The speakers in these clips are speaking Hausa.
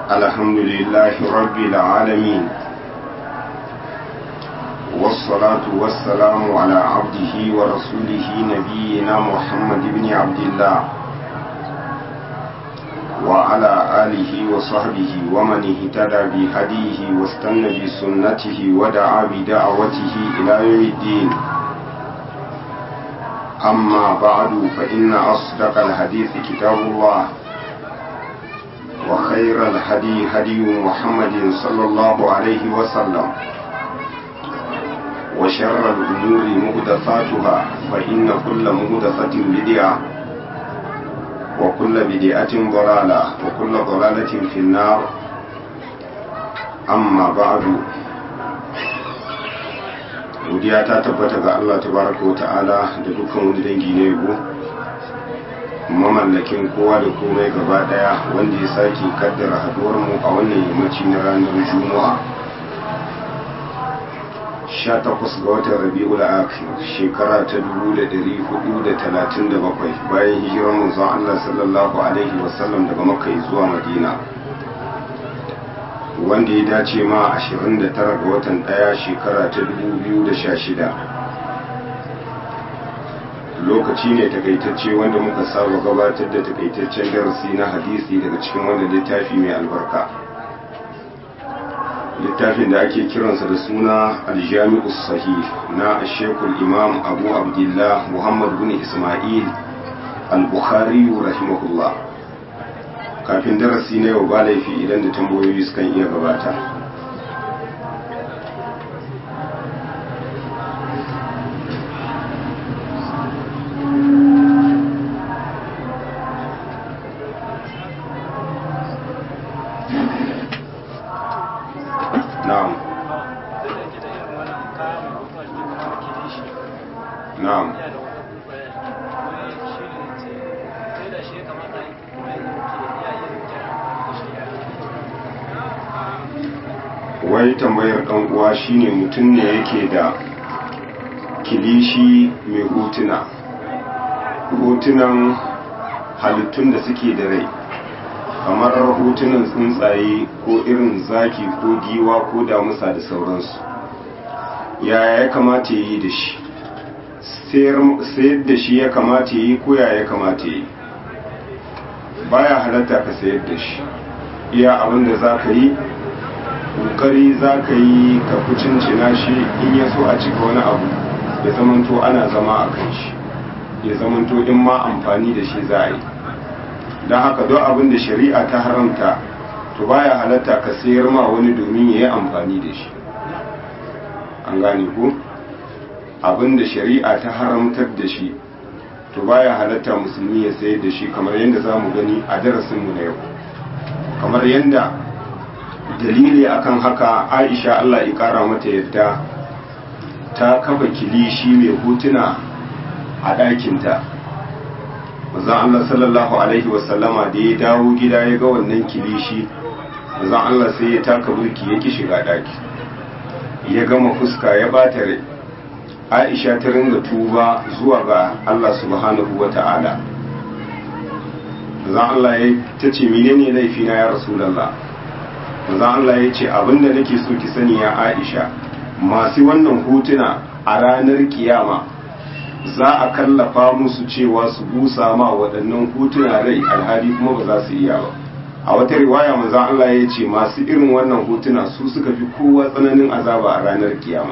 الحمد لله رب العالمين والصلاة والسلام على عبده ورسوله نبينا محمد بن عبد الله وعلى آله وصحبه ومن اهتدى بهديه واستنى بسنته ودعا بدعوته إلى يوم الدين أما بعد فإن أصدق الحديث كتاب الله وخير الهدي هدي محمد صلى الله عليه وسلم وشر الأمور مهدفاتها فإن كل مهدفة بدعة وكل بدعة ضلالة وكل ضلالة في النار أما بعد godiya ta tabbata ga Allah tabaraka wata'ala da dukkan wani dangi na yabo mamallakin kowa da komai gaba daya wanda ya sake kaddara haduwar mu a wannan yammaci na ranar juma'a 18 ga watan rabi'ul akhir shekara ta 1437 bayan hijirar manzon Allah sallallahu alaihi wasallam daga makka zuwa madina wanda ya dace ma 29 ga watan daya shekara ta 2016 lokaci ne takaitacce wanda muka saba gabatar da takaitaccen darasi na hadisi daga cikin wanda littafi mai albarka littafin da ake kiransa da suna aljami'u sahih na shekul imam abu abdullah muhammad bin ismail al-bukhari rahimahullah kafin darasi na yau ba laifi idan da tambayoyi sukan iya gabata na'am na'am wai tambayar dan uwa shine mutum ne yake da kilishi mai hotuna hotunan halittun da suke da rai kamar hotunan tsuntsaye ko irin zaki ko giwa ko damusa da sauransu yaya ya kamata ya yi da shi sayar da shi ya kamata ya yi ko yaya ya kamata ya yi baya halatta ka sayar da shi iya abin da za ka yi kokari za ka yi ka kucincina shi in ya so a cika wani abu ya zamanto ana zama a kan shi ya zamanto in ma amfani da shi za a yi don haka don abin da shari'a ta haramta to baya halatta ka sayar ma wani domin ya yi amfani da shi an gane ko abin da shari'a ta haramtar da shi to baya halatta musulmi ya sayar da shi kamar yadda za mu gani a darasinmu na yau kamar yadda dalili akan haka aisha allah ya kara mata yadda ta kafa kilishi mai hotuna a ɗakinta mazan allah sallallahu alaihi wasallama da ya dawo gida ya ga wannan kilishi mazan allah sai ya taka burki ya ki shiga ɗaki ya gama fuska ya bata rai aisha ta ringa tuba zuwa ga allah subhanahu wa ta'ala mazan allah ya ta ce menene laifina ya rasulallah manzon Allah ya ce abinda nake so ki sani ya Aisha masu wannan hotuna a ranar kiyama za a kallafa musu cewa su busa ma waɗannan hotuna rai alhali kuma ba za su iya ba a wata riwaya manzon Allah ya ce masu irin wannan hotuna su suka fi kowa tsananin azaba a ranar kiyama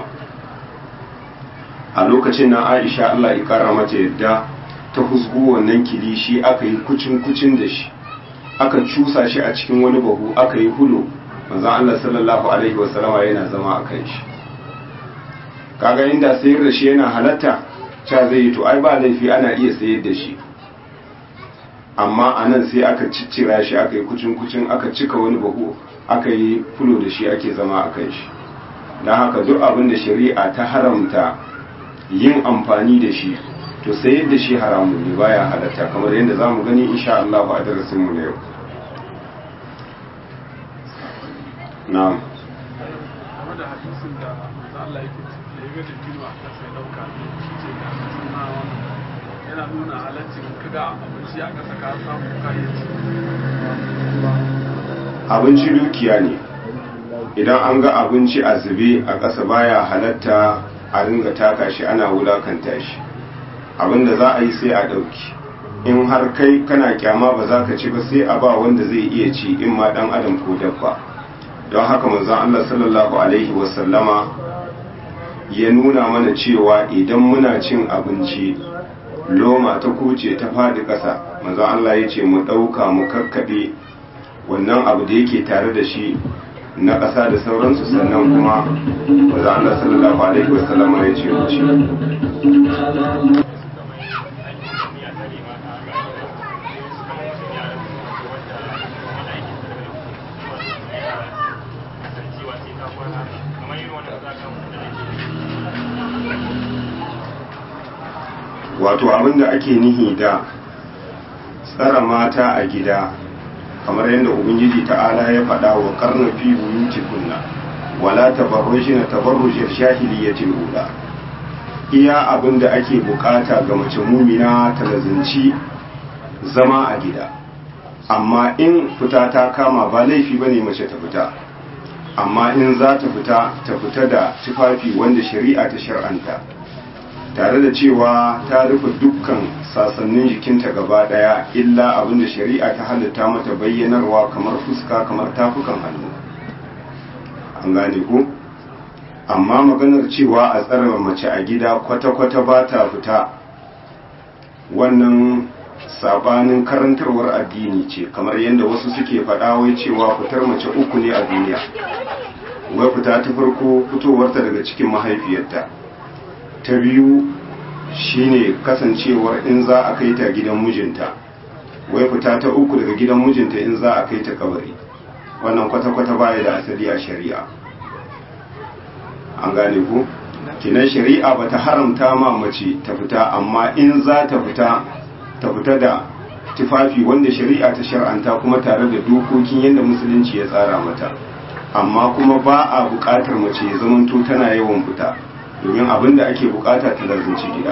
a lokacin nan Aisha Allah ya kara mata yadda ta husgo wannan kilishi aka yi kucin kucin da shi aka cusa shi a cikin wani bahu aka yi hulo manzon Allah sallallahu alaihi wasallama yana zama a kan shi kaga inda sayar da shi yana halatta cha zai yi to ai ba laifi ana iya sayar da shi amma a nan sai aka ciccira shi aka yi kucin kucin aka cika wani bahu aka yi fulo da shi ake zama a kan shi don haka duk abin da shari'a ta haramta yin amfani da shi to sayar da shi haramun ne baya halatta kamar yadda za mu gani insha Allah a darasinmu na yau na'am game da hadisin da manzo Allah yake ciki ya ga da kino a kasa ya dauka shi ce ga suna wannan yana nuna halaccin kaga abinci a kasa ka samu kayan ci abinci dukiya ne idan an ga abinci a zube a ƙasa baya halatta a ringa taka shi ana wulakanta shi abinda za a yi sai a ɗauki in har kai kana kyama ba za ka ci ba sai a ba wanda zai iya ci in ma ɗan adam ko dabba don haka manzon Allah sallallahu alaihi wasallama ya nuna mana cewa idan muna cin abinci loma ta kuce ta faɗi ƙasa manzon Allah ya ce mu ɗauka mu kakkaɓe wannan abu da yake tare da shi na ƙasa da sauransu sannan kuma manzon Allah sallallahu alaihi wasallama ya ce mu ci wato abinda ake nihi da tsara mata a gida kamar yadda ubangiji ta'ala ya faɗa wa karna fi buyuti kunna wala tabarrujina tabarrujir shahiliyatil ula iya abinda ake bukata ga mace mumina ta lazanci zama a gida amma in fita ta kama ba laifi bane mace ta fita amma in za ta fita ta fita da tufafi wanda shari'a ta shar'anta tare da cewa ta rufe dukkan sasannin jikinta gaba daya illa abinda shari'a ta halitta mata bayyanarwa kamar fuska kamar tafukan hannu an gane ko amma maganar cewa a tsara mace a gida kwata-kwata ba ta fita wannan sabanin karantarwar addini ce kamar yadda wasu suke faɗa wai cewa fitar mace uku ne a duniya wai fita ta farko fitowarta daga cikin mahaifiyarta ta biyu shine kasancewar in za a kai ta gidan mijinta wai fita ta uku daga gidan mijinta in za a kai ta kabari wannan kwata-kwata baya da asali a shari'a an gane ku kinan shari'a ba ta haramta ma mace ta fita amma in za ta fita ta fita da tufafi wanda shari'a ta shar'anta kuma tare da dokokin yadda musulunci ya tsara mata amma kuma ba a buƙatar mace ya zamanto tana yawan fita domin abin da ake bukata ta zarzinci gida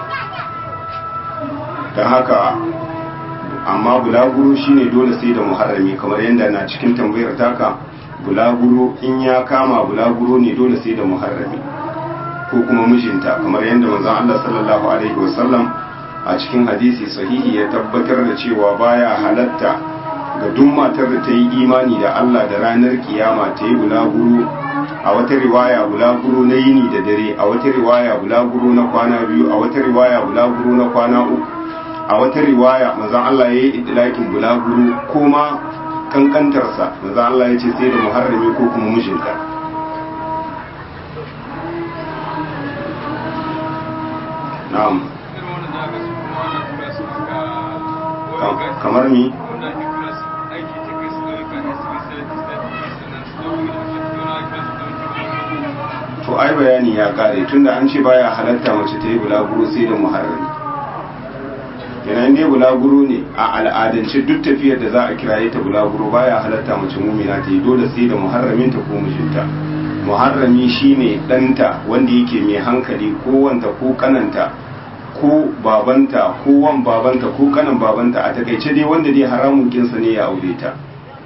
don haka amma bulaguro shine dole sai da muharrami kamar yadda na cikin tambayar taka bulaguro in ya kama bulaguro ne dole sai da muharrami ko kuma mijinta kamar yadda manzon Allah sallallahu alaihi wasallam a cikin hadisi sahihi ya tabbatar da cewa baya halatta ga duk matar da ta yi imani da Allah da ranar kiyama ta yi bulaguro a wata riwaya bulaguro na yini da dare a wata riwaya bulaguro na kwana biyu a wata riwaya bulaguro na kwana uku a wata riwaya manzon Allah ya yi idlakin bulaguro ko ma kankantarsa manzon Allah ya ce sai da muharrami ko kuma mijinta na'am kamar ni to ai bayani ya kare tunda an ce baya halatta mace ta yi bulaguro sai da muharrami yanayin dai bulaguro ne a al'adance duk tafiyar da za a kiraye ta bulaguro baya halatta mace mumina ta yi dole sai da muharraminta ko mijinta muharrami shine ɗanta wanda yake mai hankali ko wanta ko kananta ko babanta ko wan babanta ko kanan babanta a takaice dai wanda dai haramun kinsa ne ya aure ta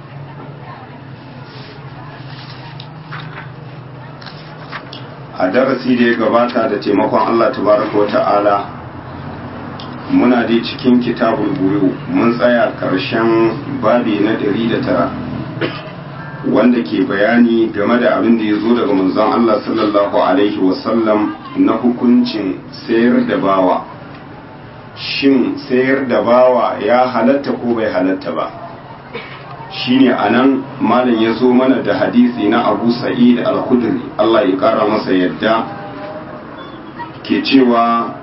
a darasi da ya gabata da taimakon Allah tabaraka wa ta'ala muna dai cikin kitabul buyu mun tsaya karshen babi na ɗari da tara wanda ke bayani game da abin da ya zo daga manzon Allah sallallahu alaihi wasallam na hukuncin sayar da bawa shin sayar da bawa ya halatta ko bai halatta ba shine anan malam ya zo mana da hadisi na abu sa'id al-khudri Allah ya kara masa yadda ke cewa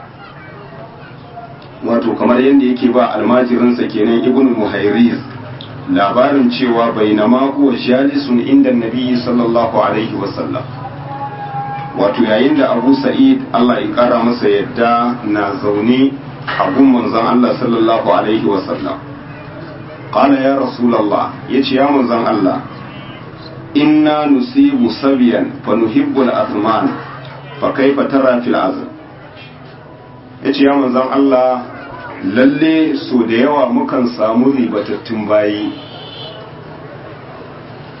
wato kamar yadda yake ba almajirinsa kenan ibn muhairiz labarin cewa bainama huwa jalisun inda nabi sallallahu alaihi wasallam wato yayin da abu sa'id Allah ya kara masa yadda na zaune a gun manzon Allah sallallahu alaihi wasallam qala ya rasulullah yace ya manzon Allah inna nusibu sabiyan fa nuhibbu al-athman fa kaifa tara fil azm yace ya manzon Allah lalle so da yawa mukan samu ribatattun bayi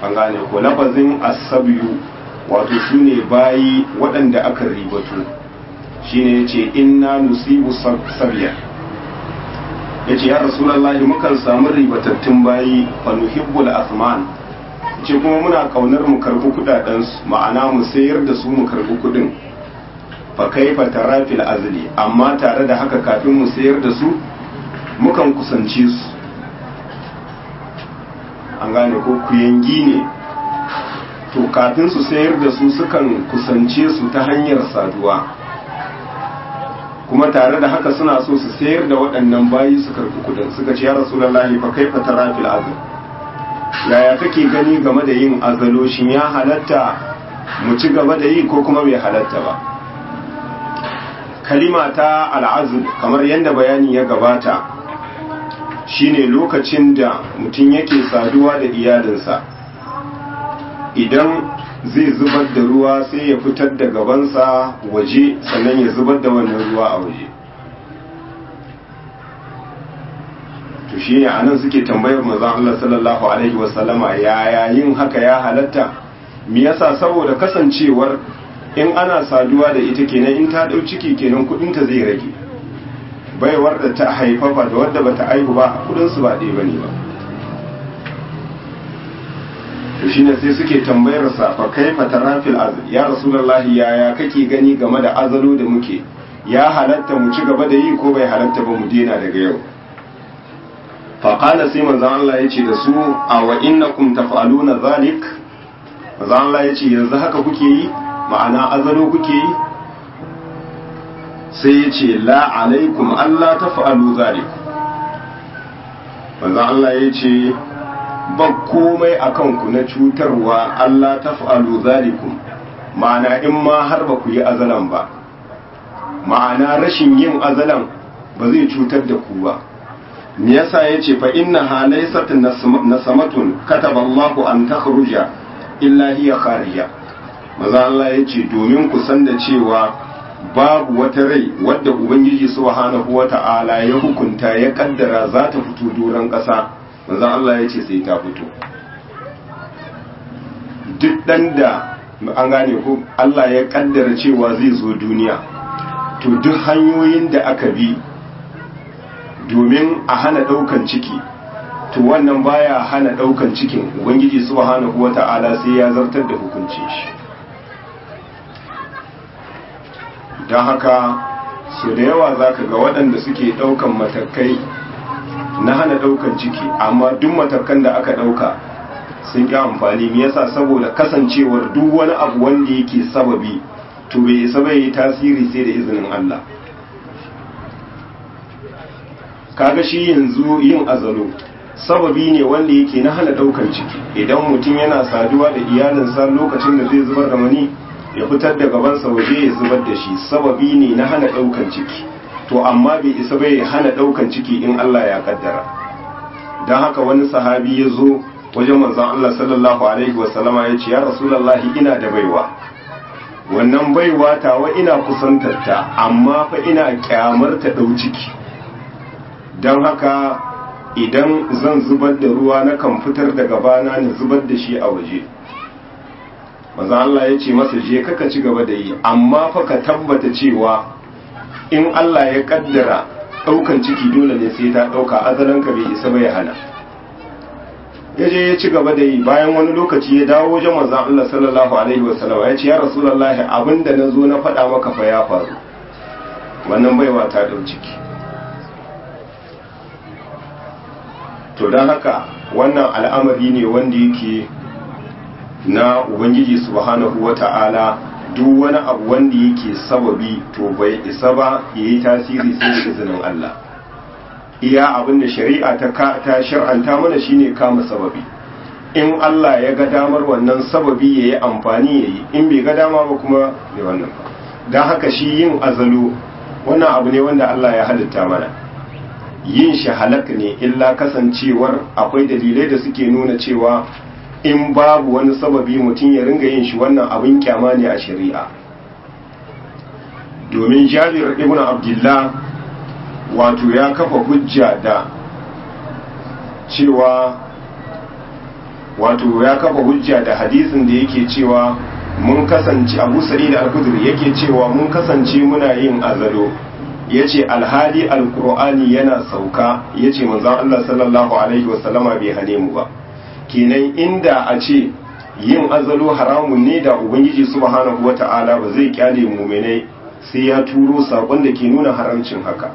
an gane ko lafazin asabiyu wato su ne bayi waɗanda aka ribatu shine ya ce inna nusibu sabiya ya ce ya rasulallah mukan samu ribatattun bayi fanuhibbul asman ce kuma muna kaunar mu karbi kudadensu ma'ana mu sayar da su mu karbi kudin fa kaifa tarafil azli amma tare da haka kafin mu sayar da su mukan kusance su an gane ko kuyangi ne to kafin su sayar da su sukan kusance su ta hanyar saduwa kuma tare da haka suna so su sayar da waɗannan bayi su karbi kudin suka ce ya rasulullahi fa kaifa tarafil azli yaya kake gani game da yin azalo shin ya halatta mu ci gaba da yi ko kuma bai halatta ba kalima ta al'azul kamar yadda bayani ya gabata shine lokacin da mutum yake saduwa da iyalinsa idan zai zubar da ruwa sai ya fitar da gabansa waje sannan ya zubar da wannan ruwa a waje to shi ne anan suke tambayar manzon Allah sallallahu alaihi wasallama yaya yin haka ya halatta me yasa saboda kasancewar in ana saduwa da ita kenan in ta dau ciki kenan kudin ta zai rage baiwar da ta haifafa da wadda bata aihu ba kudin su ba ɗaya bane ba to shine sai suke tambayar sa fa kaifa tarafil azl ya rasulullahi yaya kake gani game da azalo da muke ya halatta mu ci gaba da yi ko bai halatta ba mu dena daga yau faƙala sai manzan Allah ya ce da su a wa innakum taf'aluna zalik manzan Allah ya ce yanzu haka kuke yi ma'ana azalo kuke yi sai ya ce la alaikum Allah taf'alu zalik manzan Allah ya ce ba komai a kanku na cutarwa Allah taf'alu zalikum ma'ana in ma har ba ku yi azalan ba ma'ana rashin yin azalan ba zai cutar da ku ba me yasa yace fa innaha laysat nasamatun kataba Allahu an takhruja illa hiya kharija maza Allah yace domin ku san da cewa babu wata rai wadda ubangiji subhanahu wata'ala ya hukunta ya kaddara za ta fito doron ƙasa maza Allah yace sai ta fito duk dan da an gane ko Allah ya kaddara cewa zai zo duniya to duk hanyoyin da aka bi domin a hana daukan ciki to wannan baya hana daukan cikin ubangiji subhanahu wata'ala sai ya zartar da hukuncin shi don haka su da yawa zaka ga waɗanda suke daukan matakai na hana daukan ciki amma duk matakan da aka dauka sun ƙi amfani me yasa saboda kasancewar duk wani abu wanda yake sababi to bai isa bai yi tasiri sai da izinin Allah kaga shi yanzu yin azalo sababi ne wanda yake na hana daukan ciki idan mutum yana saduwa da iyalinsa lokacin da zai zubar da mani ya fitar da gabansa waje ya zubar da shi sababi ne na hana daukan ciki to amma bai isa bai hana daukan ciki in Allah ya kaddara don haka wani sahabi ya zo wajen manzon Allah sallallahu alaihi wasallama ya ce ya rasulullahi ina da baiwa wannan baiwa tawa ina kusantarta amma fa ina kyamar ta dau ciki don haka idan zan zubar da ruwa na kan fitar da gabana na zubar da shi a waje maza Allah ya ce masa je kaka ci gaba da yi amma fa ka tabbata cewa in Allah ya kaddara daukan ciki dole ne sai ta dauka azalanka bai isa bai hana ya je ya ci gaba da yi bayan wani lokaci ya dawo wajen manzon Allah sallallahu alaihi wasallam ya ce ya rasulullahi abinda na zo na faɗa maka fa ya faru wannan baiwa ta dau ciki to don haka wannan al'amari ne wanda yake na ubangiji subhanahu wata'ala duk wani abu wanda yake sababi to bai isa ba ya yi tasiri sai da izinin Allah iya abin da shari'a ta ta shar'anta mana shine kama sababi in Allah ya ga damar wannan sababi ya yi amfani ya yi in bai ga dama ba kuma ne wannan don haka shi yin azalo wannan abu ne wanda Allah ya halitta mana yin shi halak ne illa kasancewar akwai dalilai da suke nuna cewa in babu wani sababi mutum ya ringa yin shi wannan abin kyama ne a shari'a domin jabir ibn abdullah wato ya kafa hujja da cewa wato ya kafa hujja da hadisin da yake cewa mun kasance abu sa'id al-khudri yake cewa mun kasance muna yin azalo yace alhali alqur'ani yana sauka yace manzon Allah sallallahu alaihi wasallama bai hane mu ba kenan inda a ce yin azalo haramun ne da ubangiji subhanahu wata'ala ba zai kyale mu'minai sai ya turo sakon da ke nuna haramcin haka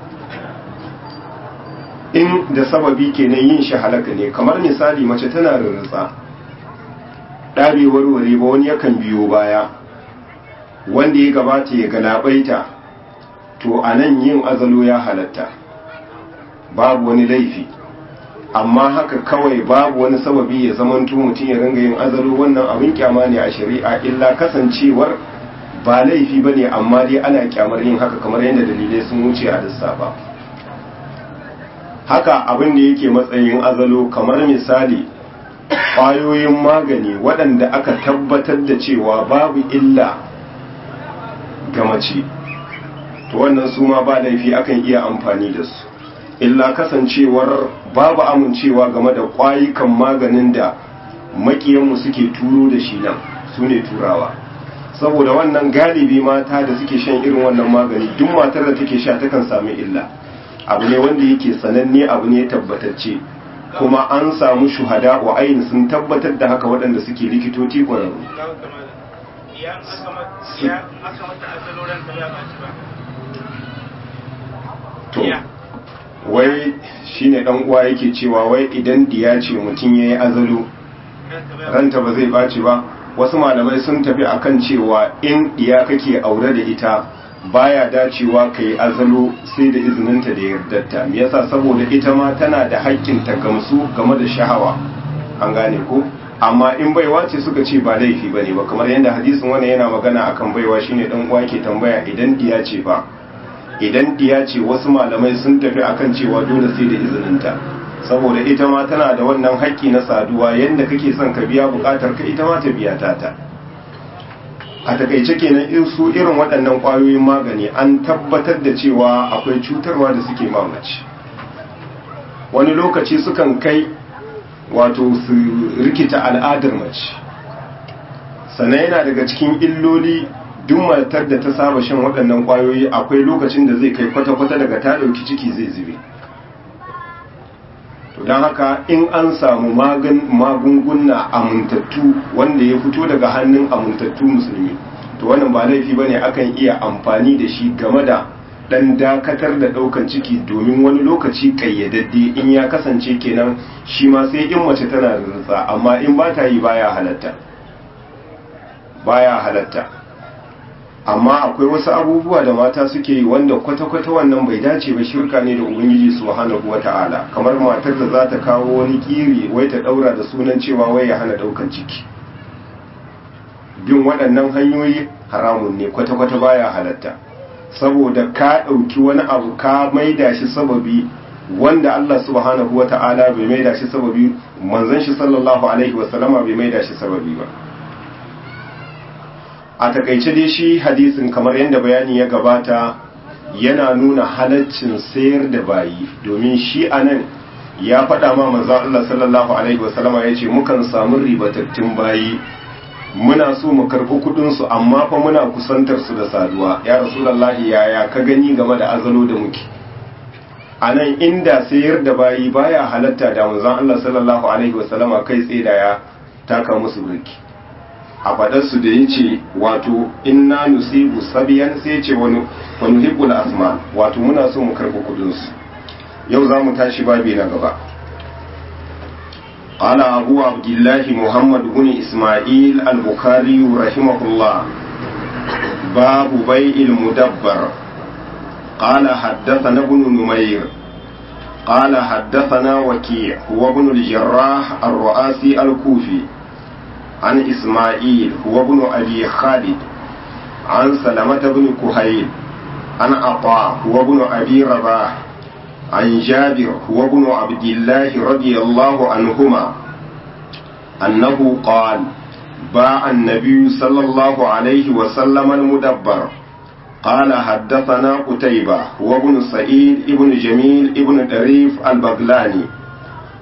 in da sababi kenan yin shi halaka ne kamar misali mace tana rarratsa ɗabe warware ba wani yakan biyo baya wanda ya gabata ya galabaita to a nan yin azalo ya halatta babu wani laifi amma haka kawai babu wani sababi ya zamanto mutum ya ringa yin azalo wannan abin kyama ne a shari'a illa kasancewar ba laifi ba ne amma dai ana kyamar yin haka kamar yadda dalilai sun wuce a lissafa haka abin da yake matsayin azalo kamar misali ƙwayoyin magani waɗanda aka tabbatar da cewa babu illa ga mace to wannan su ma ba laifi akan iya amfani da su illa kasancewar babu amincewa game da ƙwayukan maganin da makiyanmu suke turo da shi nan su ne turawa saboda wannan galibi mata da suke shan irin wannan magani duk matar da take sha takan sami illa abu ne wanda yake sananne abu ne tabbatacce kuma an samu shuhada wa ayin sun tabbatar da haka waɗanda suke likitoci ƙwararru to wai shine dan uwa yake cewa wai idan diya ce mutum yayi azalo ranta ba zai baci ba wasu malamai sun tafi akan cewa in diya kake aure da ita baya dacewa ka yi azalo sai da izininta da yardarta me yasa saboda ita ma tana da haƙƙin ta gamsu game da shahawa an gane ko amma in baiwa ce suka ce ba laifi bane ba kamar yadda hadisin wani yana magana akan baiwa shine dan uwa ke tambaya idan diya ce ba idan diya ce wasu malamai sun tafi akan cewa dole sai da izininta saboda ita ma tana da wannan haƙƙi na saduwa yadda kake son ka biya buƙatar ka ita ma ta biya ta ta a takaice kenan in su irin waɗannan ƙwayoyin magani an tabbatar da cewa akwai cutarwa da suke mamaci wani lokaci sukan kai wato su rikita al'adar mace sannan yana daga cikin illoli duk matar da ta saba shan waɗannan ƙwayoyi akwai lokacin da zai kai kwata-kwata daga ta ɗauki ciki zai zube to don haka in an samu magunguna amintattu wanda ya fito daga hannun amintattu musulmi to wannan ba laifi bane akan iya amfani da shi game da dan dakatar da daukan ciki domin wani lokaci kayyadadde in ya kasance kenan shi ma sai in mace tana rutsa amma in ba ta yi baya halatta baya halatta amma akwai wasu abubuwa da mata suke yi wanda kwata-kwata wannan bai dace ba shirka ne da ubangiji subhanahu wata'ala kamar matar da za ta kawo wani kiri wai ta daura da sunan cewa wai ya hana daukan ciki bin waɗannan hanyoyi haramun ne kwata-kwata baya halatta saboda ka ɗauki wani abu ka maida shi sababi wanda Allah subhanahu wata'ala bai maida shi sababi manzon shi sallallahu alaihi wasallama bai maida shi sababi ba a takaice dai shi hadisin kamar yadda bayani ya gabata yana nuna halaccin sayar da bayi domin shi anan ya faɗa ma manzo Allah sallallahu alaihi wasallama yace mukan samu ribatattun bayi muna so mu karɓi kuɗin su amma fa muna kusantar su da saduwa ya rasulullahi yaya ka gani game da azalo da muke anan inda sayar da bayi baya halatta da manzon Allah sallallahu alaihi wasallama kai tsaye da ya taka musu birki a faɗarsu da ya ce wato inna nusibu sabiyan sai ce wani hibbul asma wato muna so mu karɓi kudinsu yau za mu tashi babi na gaba قال أبو عبد الله محمد بن إسماعيل البخاري رحمه الله باب بيع المدبر قال حدثنا ابن نمير قال حدثنا وكيع هو ابن الجراح الرؤاسي الكوفي عن إسماعيل هو ابن أبي خالد عن سلمة بن كهيل عن عطاء هو ابن أبي رباح عن جابر هو ابن عبد الله رضي الله عنهما أنه قال باع النبي صلى الله عليه وسلم المدبر قال حدثنا قتيبة هو ابن سعيد ابن جميل ابن دريف البغلاني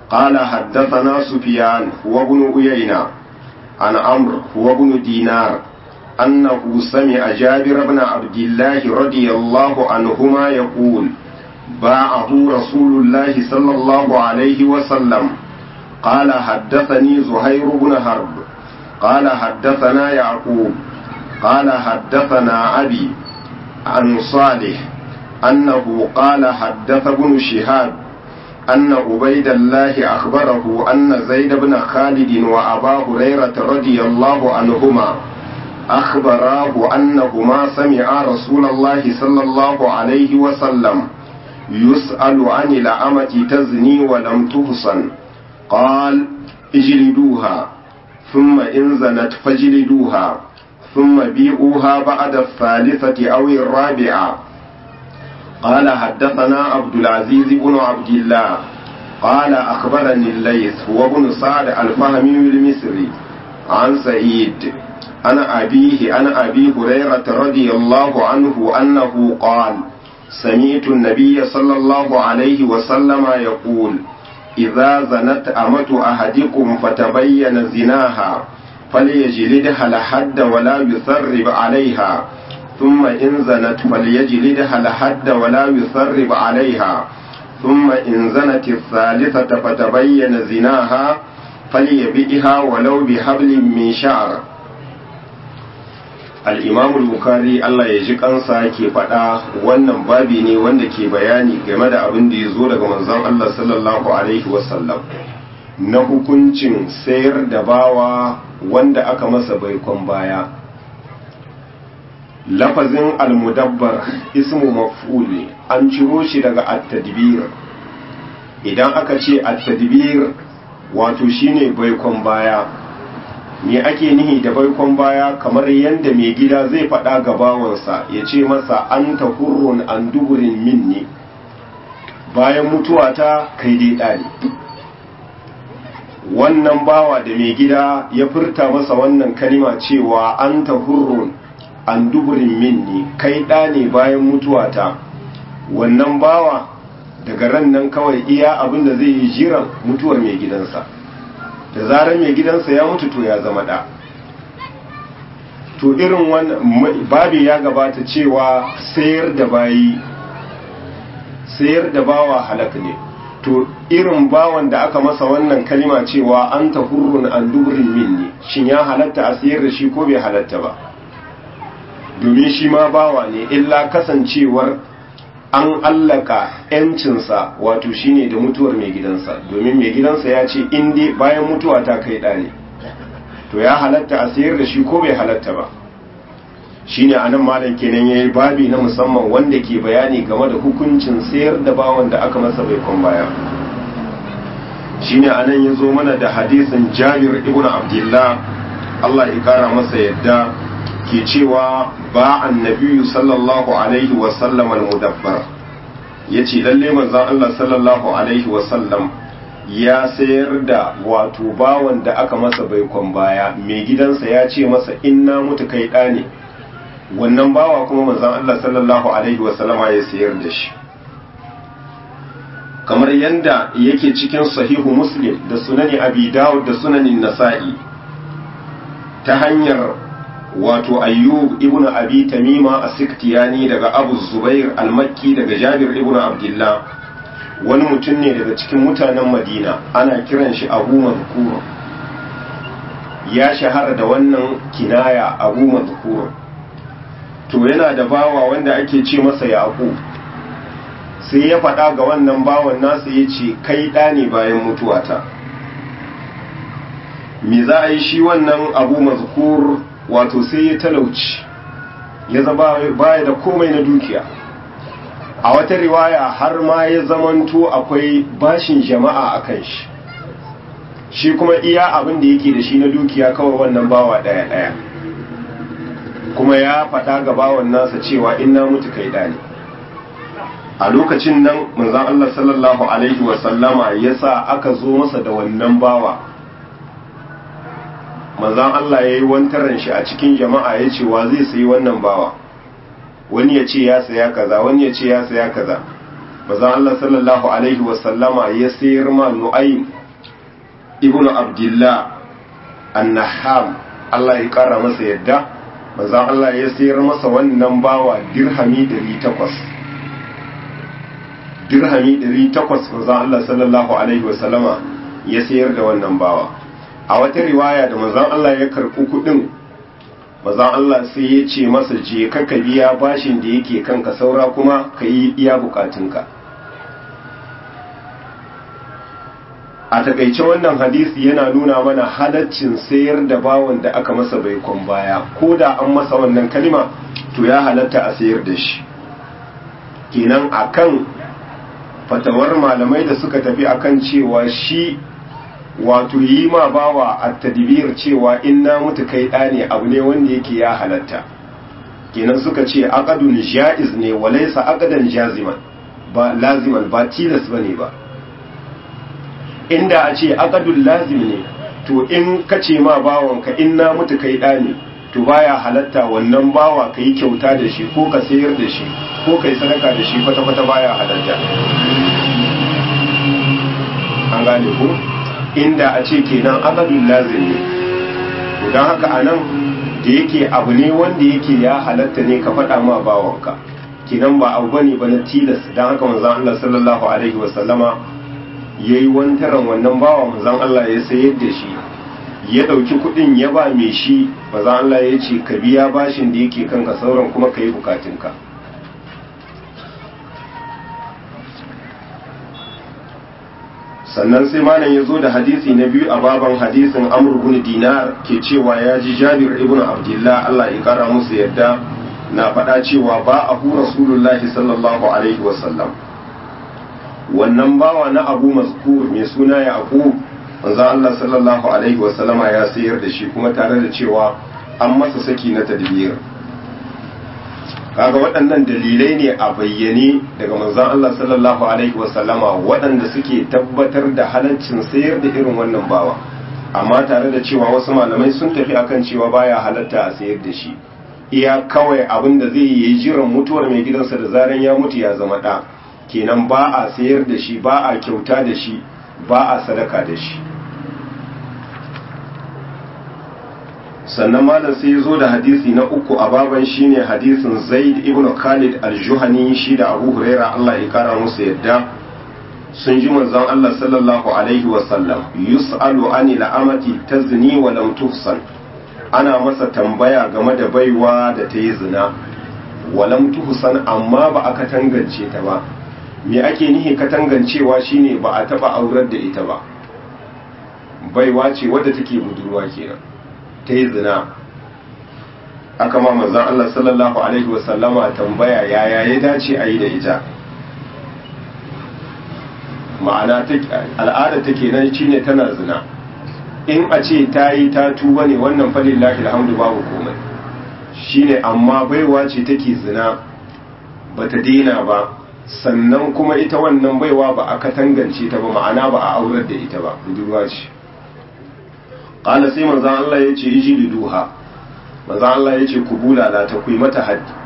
قال حدثنا سفيان وابن أيينة عن عمرو وابن دينار أنه سمع جابر بن عبد الله رضي الله عنهما يقول باعه رسول الله صلى الله عليه وسلم قال حدثني زهير بن حرب قال حدثنا يعقوب قال حدثنا أبي عن صالح أنه قال حدث ابن شهاب أن عبيد الله أخبره أن زيد بن خالد وأبا هريرة رضي الله عنهما أخبراه أنهما سمعا رسول الله صلى الله عليه وسلم يسأل عن الأمة تزني ولم تحصن قال اجلدوها ثم إن زنت فاجلدوها ثم بيئوها بعد الثالثة أو الرابعة قال حدثنا عبد العزيز بن عبد الله قال أخبرني الليث هو بن سعد الفهمي المصري عن سعيد أنا أبيه أنا أبي هريرة رضي الله عنه أنه قال سمعت النبي صلى الله عليه وسلم يقول إذا زنت أمة أحدكم فتبين زناها فليجلدها لحد ولا يثرب عليها ثم إن زنت فليجلدها لحد ولا يثرب عليها ثم إن زنت الثالثة فتبين زناها فليبئها ولو بحبل من شعر al'imamul bukari Allah ya ji kansa ke faɗa wannan babi ne wanda ke bayani game da abin da ya zo daga manzon Allah sallallahu Alaihi wasallam na hukuncin sayar da bawa wanda aka masa baikon baya lafazin almudabbar ismu maf'uli an ciro shi daga at-tadbir idan aka ce at-tadbir wato shine baikon baya me ake nihi da baikon baya kamar yadda mai gida zai faɗa ga bawansa ya ce masa an ta hurrun an duburin minni bayan mutuwa ta kai dai ɗani wannan bawa da mai gida ya furta masa wannan kalima cewa an ta hurrun an duburin minni kai ɗane bayan mutuwa ta wannan bawa daga ran nan kawai iya abin da zai yi jiran mutuwar mai gidansa da zarar mai gidansa ya mutu to ya zama da to irin wannan babi ya gabata cewa sayar da bayi sayar da bawa halak ne to irin bawan da aka masa wannan kalima cewa an ta hurrun an duburin minni shin ya halatta a sayar da shi ko bai halatta ba domin shi ma bawa ne illa kasancewar an allaka yancinsa wato shine da mutuwar mai gidansa domin mai gidansa ya ce inda bayan mutuwa ta kai ɗane to ya halatta a sayar da shi ko bai halatta ba shine anan malam kenan yayi babi na musamman wanda ke bayani game da hukuncin sayar da bawan da aka masa baikon baya shine anan ya zo mana da hadisin Jabir ibn Abdullah Allah ya kara masa yadda ke cewa ba annabiyu sallallahu alaihi wasallam al-mudabbar ya ce lalle manzan Allah sallallahu alaihi wasallam ya sayar da wato bawan da aka masa baikon baya mai gidansa ya ce masa inna mutu kai ɗa ne wannan bawa kuma manzan Allah sallallahu alaihi wasallama ya sayar da shi kamar yadda yake cikin sahihu muslim da sunani abi dawud da sunanin nasa'i ta hanyar wato ayyub ibn abi tamima as-siktiyani daga abu zubair al-makki daga jabir ibn abdullah wani mutum ne daga cikin mutanen madina ana kiran shi abu mazkur ya shahara da wannan kinaya abu mazkur to yana da bawa wanda ake ce masa yaqub sai ya faɗa ga wannan bawan nasa ya ce kai ɗa ne bayan mutuwata me za a yi shi wannan abu mazkur wato sai ya talauci ya zama baya da komai na dukiya a wata riwaya har ma ya zamanto akwai bashin jama'a a kan shi shi kuma iya abin da yake da shi na dukiya kawai wannan bawa daya daya kuma ya faɗa ga bawan nasa cewa in na mutu kai dani a lokacin nan manzon Allah sallallahu alaihi wasallama ya sa aka zo masa da wannan bawa manzan Allah ya yi wantaran shi a cikin jama'a ya ce wa zai sayi wannan bawa wani ya ce ya saya kaza wani ya ce ya saya kaza bazan Allah sallallahu alaihi wasallama ya sayar ma nu'aym ibnu abdullah annaham Allah ya kara masa yadda bazan Allah ya sayar masa wannan bawa dirhami 800 dirhami 800 bazan Allah sallallahu alaihi wasallama ya sayar da wannan bawa a wata riwaya da manzon Allah ya karɓi kuɗin manzon Allah sai ya ce masa je ka ka biya bashin da yake kanka saura kuma ka yi iya bukatunka a takaice wannan hadisi yana nuna mana halaccin sayar da bawan da aka masa baikon baya ko da an masa wannan kalima to ya halatta a sayar da shi kenan akan fatawar malamai da suka tafi akan cewa shi wato yi ma bawa a tadbir cewa in na mutu kai ɗa ne abu ne wanda yake ya halatta kenan suka ce aqadun ja'iz ne walaysa aqadan jaziman ba laziman ba tilas bane ba inda a ce aqadul lazim ne to in ka ce ma bawanka in na mutu kai ɗa ne to baya halatta wannan bawa ka yi kyauta da shi ko ka sayar da shi ko ka yi sadaka da shi kwata-kwata baya halatta an gane ko inda a ce kenan akadun lazim ne to don haka a nan da yake abu ne wanda yake ya halatta ne ka faɗa ma bawanka kenan ba abu bane ba na tilas don haka manzon Allah sallallahu alaihi wasallama yayi wantaran wannan bawa manzon Allah ya sayar da shi ya ɗauki kuɗin ya ba mai shi manzon Allah ya ce ka biya bashin da yake kanka sauran kuma ka yi bukatunka sannan sai malam ya zo da hadisi na biyu a baban hadisin amr ibn dinar ke cewa ya ji jabir ibn abdullah Allah ya kara musu yadda na faɗa cewa ba a hu rasulullahi sallallahu alaihi wasallam wannan bawa na abu mazkur mai suna ya aku manzo Allah sallallahu alaihi wasallama ya sayar da shi kuma tare da cewa an masa saki na tadbir kaga waɗannan dalilai ne a bayyane daga manzon Allah sallallahu alaihi wasallama waɗanda suke tabbatar da halaccin sayar da irin wannan bawa amma tare da cewa wasu malamai sun tafi akan cewa baya halatta a sayar da shi iya kawai abin da zai yi jiran mutuwar mai gidansa da zaran ya mutu ya zama ɗa kenan ba a sayar da shi ba a kyauta da shi ba a sadaka da shi sannan malam sai ya zo da hadisi na uku a baban shine hadisin zaid ibn khalid al-juhani shi da abu huraira Allah ya kara musu yadda sun ji manzon Allah sallallahu alaihi wa sallam yus'alu ani la'amati tazni wa lam tuhsan ana masa tambaya game da baiwa da ta yi zina wa lam tuhsan amma ba a katangance ta ba me ake nihi katangancewa shine ba a taba aurar da ita ba baiwa ce wadda take budurwa kenan ta yi zina aka ma manzan Allah sallallahu Alaihi wasallama tambaya yaya ya dace a yi da ita ma'ana al'ada ta kenan shi ne tana zina in a ce ta yi ta tuba ne wannan falin lafi alhamdu babu komai shi ne amma baiwa ce take zina ba ta daina ba sannan kuma ita wannan baiwa ba a katangance ta ba ma'ana ba a aurar da ita ba budurwa ce ƙala sai manzan Allah ya ce iji liduha manzan Allah ya ce ku bulala ta ku mata haddi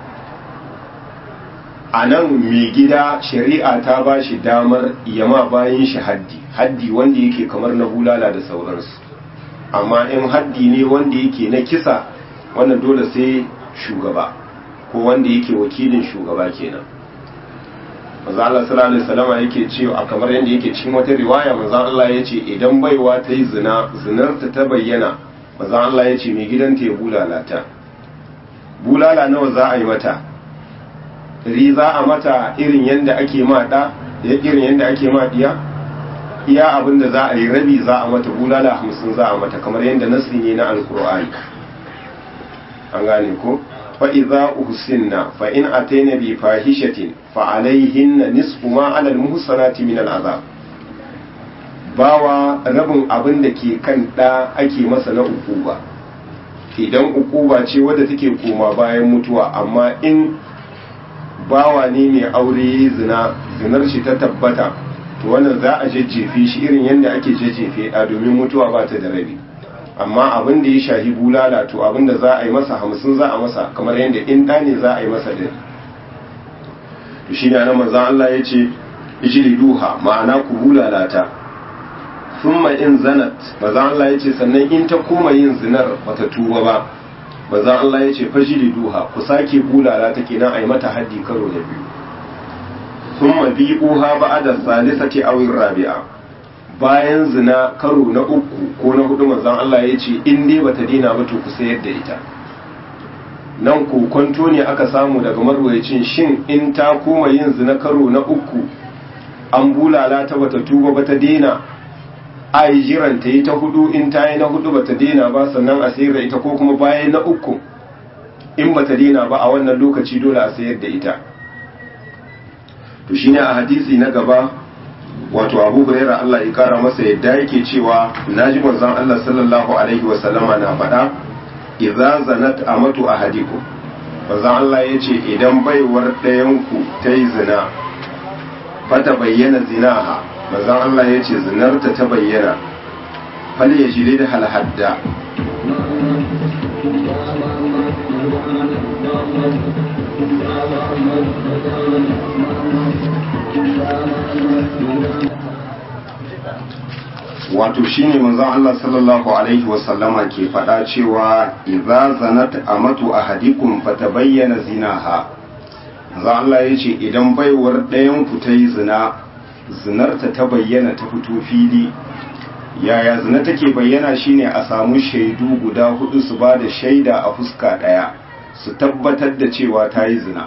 a nan mai gida shari'a ta ba shi damar yama bayan shi haddi haddi wanda yake kamar na bulala da sauransu amma in haddi ne wanda yake na kisa wannan dole sai shugaba ko wanda yake wakilin shugaba kenan manzo Allah sallallahu alaihi wasallam yake cewa kamar yadda yake cikin wata riwaya manzo Allah yace idan baiwa ta yi zina zinarta ta bayyana manzo Allah yace mai gidanta ya bulala ta bulala nawa za a yi mata ri za a mata irin yadda ake ma da irin yadda ake ma diya iya abin da za a yi rabi za a mata bulala hamsin za a mata kamar yadda nasi ne na alkur'ani an gane ko فإذا أحسن فإن أتينا بفاحشة فعليهن نصف ما على المحصنات من العذاب bawa rabin abin da ke kan ɗa ake masa na ukuba idan ukuba ce wadda take koma bayan mutuwa amma in bawa ne mai aure zina zinar shi ta tabbata to wannan za a jajjefe shi irin yadda ake jajjefe ɗa domin mutuwa ba ta da rabi amma abin da ya shahi bulala to abin da za a yi masa hamsin za a masa kamar yadda in ɗa ne za a yi masa ɗin to shine anan manzon Allah ya ce ijliduha ma'ana ku bulalata thumma in zanat manzon Allah ya ce sannan in ta koma yin zinar bata tuba ba manzon Allah ya ce fajliduha ku sake bulalata kenan ai mata haddi karo da biyu thumma bi'uha ba'da salisati aw rabi'a bayan zina karo na uku ko na hudu manzon Allah ya ce in dai bata dina ba to ku sayar da ita nan kokonto ne aka samu daga marwayacin shin in ta koma yin zina karo na uku an bulala ta bata tuba bata dina a yi jiran ta yi ta hudu in ta yi na hudu bata dina ba sannan a sayar da ita ko kuma bayan na uku in bata dina ba a wannan lokaci dole a sayar da ita to shine a hadisi na gaba wato abu hurairah Allah ya kara masa yadda yake cewa naji manzon Allah sallallahu alaihi wa sallama na faɗa idza zanat amatu ahadikum manzon Allah yace idan baiwar ɗayan ku ta yi zina fata bayyana zinaha manzon Allah yace zinarta ta bayyana fal yajri da hal hadda wato shine manzon Allah sallallahu alaihi wasallama ke faɗa cewa idza zanat amatu ahadikum fatabayyana zinaha manzon Allah yace idan baiwar ɗayan ku ta yi zina zinarta ta bayyana ta fito fili yaya zina take bayyana shine a samu shaidu guda hudu su ba da shaida a fuska ɗaya su tabbatar da cewa ta yi zina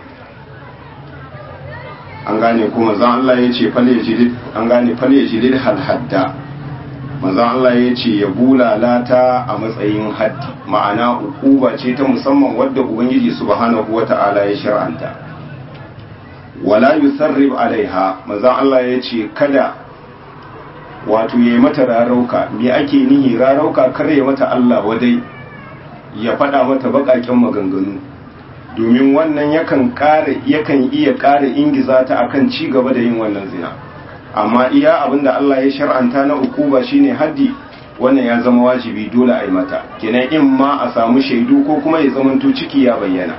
an gane kuma zan Allah ya ce an gane fale jilid hadda manzon Allah ya ce ya bulalata a matsayin haddi ma'ana ukuba ce ta musamman wadda ubangiji subhanahu wata'ala ya shar'anta wala yusarrib alaiha manzon Allah ya ce kada wato yayi mata rarauka me ake nihi rarauka kar ya mata Allah wadai ya faɗa mata baƙaƙen maganganu domin wannan yakan ƙara yakan iya ƙara ingiza ta akan ci gaba da yin wannan zina amma iya abinda Allah ya shar'anta na ukuba shine haddi wannan ya zama wajibi dole a yi mata kenan in ma a samu shaidu ko kuma ya zamanto ciki ya bayyana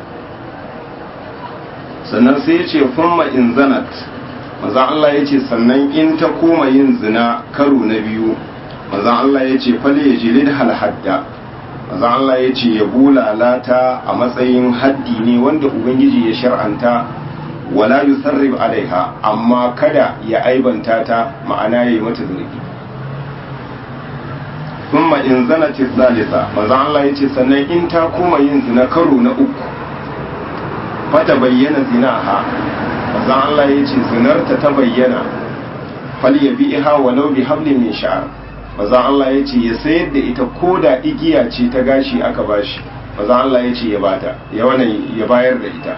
sannan sai ya ce fumma in zanat maza Allah ya ce sannan in ta koma yin zina karo na biyu maza Allah ya ce fale ya jilid hal hadda maza Allah ya ce ya bulalata a matsayin haddi ne wanda ubangiji ya shar'anta wala yusarrib alaiha amma kada ya aibanta ta ma'ana yayi mata zargi thumma in zanat thalitha manzo Allah yace sannan in ta koma yin zina karo na uku fata bayyana zinaha manzo Allah yace zinarta ta bayyana fal yabiha walau bi hablin min sha'r manzo Allah yace ya sayar da ita koda igiya ce ta gashi aka bashi manzo Allah yace ya bata ya wannan ya bayar da ita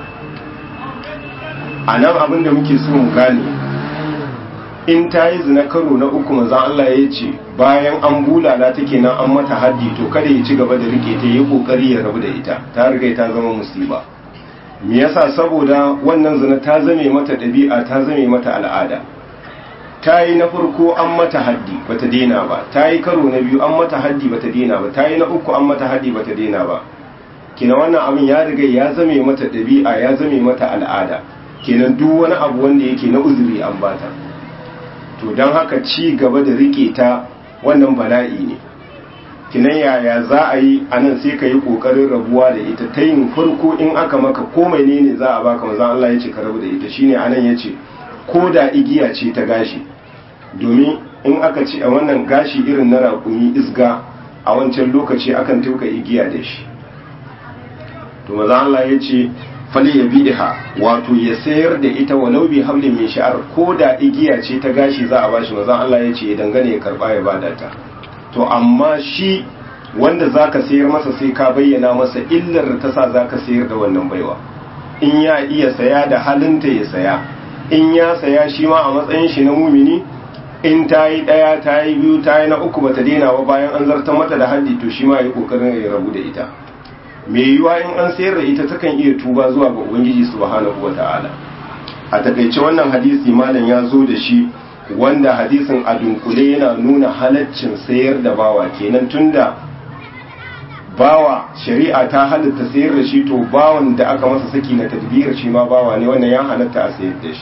a nan abin da muke so mu gane in ta yi zina karo na uku manzan Allah ya ce bayan an bulala ta kenan an mata haddi to kada ya ci gaba da rike ta yi kokari ya rabu da ita ta riga ta zama musiba me yasa saboda wannan zina ta zame mata ɗabi'a ta zame mata al'ada ta yi na farko an mata haddi bata daina ba ta yi karo na biyu an mata haddi bata daina ba ta yi na uku an mata haddi bata daina ba kina wannan abin ya riga ya zame mata ɗabi'a ya zame mata al'ada kenan duk wani abu wanda yake na uzuri an bata to don haka ci gaba da rike ta wannan bala'i ne kinan yaya za a yi a nan sai ka yi ƙoƙarin rabuwa da ita ta yin farko in aka maka ko mai ne za a baka maza Allah ya ce ka rabu da ita shine anan ya ce ko da igiya ce ta gashi domin in aka ce a wannan gashi irin na raƙumi isga a wancan lokaci akan tuka igiya da shi to maza Allah ya ce fali ya bidiha wato ya sayar da ita walau bi hamlin min sha'ar ko da igiya ce ta gashi za a bashi maza Allah ya ce ya dangane ya karba ya bada ta to amma shi wanda zaka sayar masa sai ka bayyana masa illar da ta sa zaka sayar da wannan baiwa in ya iya saya da halinta ya saya in ya saya shi ma a matsayin shi na mumini in ta yi ɗaya ta yi biyu ta yi na uku bata daina ba bayan an zartar mata da haddi to shi ma ya kokarin ya rabu da ita mai yiwuwa in an sayar da ita takan iya tuba zuwa ga ubangiji subhanahu wata'ala a takaice wannan hadisi malam ya zo da shi wanda hadisin a dunkule yana nuna halaccin sayar da bawa kenan tunda bawa shari'a ta halatta sayar da shi to bawan da aka masa saki na tadbir shi ma bawa ne wannan ya halatta a sayar da shi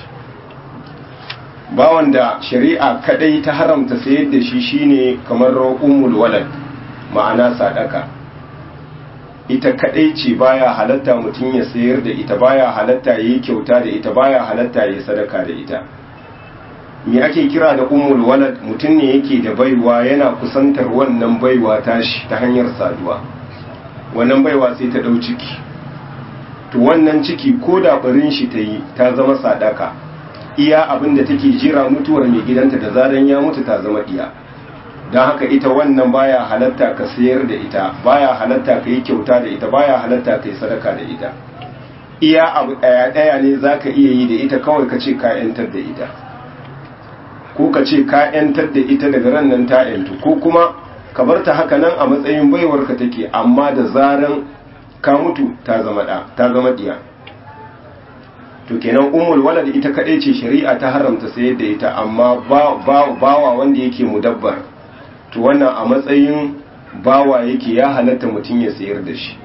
bawan da shari'a kadai ta haramta sayar da shi shine kamar ummul walad ma'ana sadaka ita kadai ce baya halatta mutum ya sayar da ita baya halatta yayi kyauta da ita baya halatta yayi sadaka da ita me ake kira da ummul walad mutum ne yake da baiwa yana kusantar wannan baiwa tashi ta hanyar saduwa wannan baiwa sai ta dau ciki to wannan ciki ko da barin shi ta yi ta zama sadaka iya abin da take jira mutuwar mai gidanta da zaran ya mutu ta zama iya don haka ita wannan baya halatta ka sayar da ita baya halatta ka yi kyauta da ita baya halatta ka yi sadaka da ita iya abu daya daya ne zaka iya yi da ita kawai ka ce ka yantar da ita ko ka ce ka yantar da ita daga ran nan ta yantu ko kuma ka bar ta haka nan a matsayin baiwar ka take amma da zaran ka mutu ta zama da ta zama diya to kenan ummul walad ita kadai ce shari'a ta haramta sayar da ita amma bawa wanda yake mudabbar to wannan a matsayin bawa yake ya halatta mutum ya sayar da shi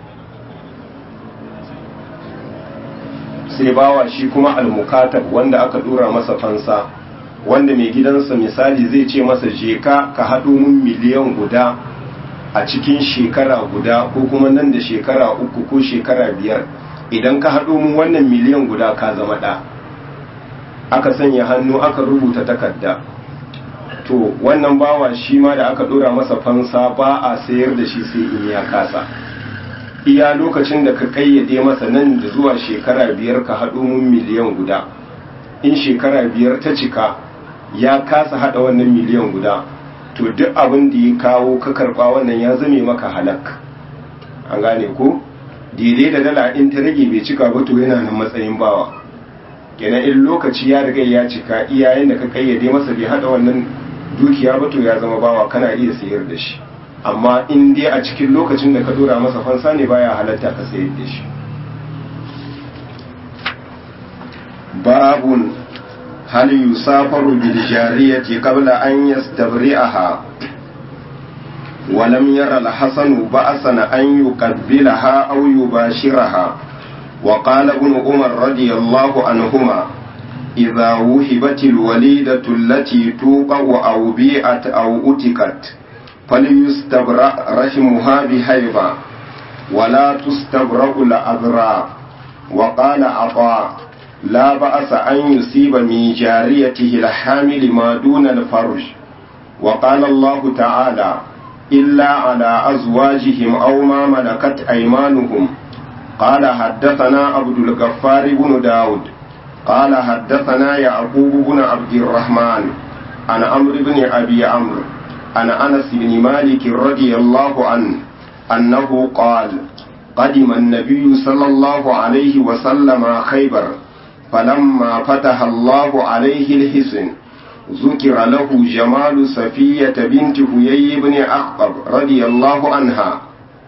sai bawa shi kuma almukatab wanda aka dura masa fansa wanda mai gidansa misali zai ce masa je ka ka haɗo mun miliyan guda a cikin shekara guda ko kuma nan da shekara uku ko shekara biyar idan ka haɗo mun wannan miliyan guda ka zama ɗa aka sanya hannu aka rubuta takarda to wannan bawa shi ma da aka ɗora masa fansa ba a sayar da shi sai in ya kasa iya lokacin da ka kayyade masa nan da zuwa shekara biyar ka haɗo mun miliyan guda in shekara biyar ta cika ya kasa haɗa wannan miliyan guda to duk abin da ya kawo ka karɓa wannan ya zame maka halak an gane ko daidai da dala in ta rage bai cika ba to yana nan matsayin bawa kenan in lokaci ya riga ya cika iyayen da ka kayyade masa bai haɗa wannan dukiya ba to ya zama bawa kana iya sayar da shi amma in dai a cikin lokacin da ka dora masa fansa ne baya halatta ka sayar da shi babun hal yusafaru bil jariyati qabla an yastabri'aha ولم ير الحسن بأسا أن يقبلها أو يباشرها وقال ابن عمر رضي الله عنهما إذا وهبت الوليدة التي توقع أو بيعت أو أتكت فليستبرأ رحمها بهيبة ولا تستبرأ الأذراء وقال عطاء لا بأس أن يصيب من جاريته الحامل ما دون الفرج وقال الله تعالى إلا على أزواجهم أو ما ملكت أيمانهم قال حدثنا عبد الغفار بن داود قال حدثنا يعقوب بن عبد الرحمن عن عمرو بن أبي عمرو عن أنس بن مالك رضي الله عنه أنه قال قدم النبي صلى الله عليه وسلم خيبر فلما فتح الله عليه الحسن ذكر له جمال صفية بنت هيي بن أخطب رضي الله عنها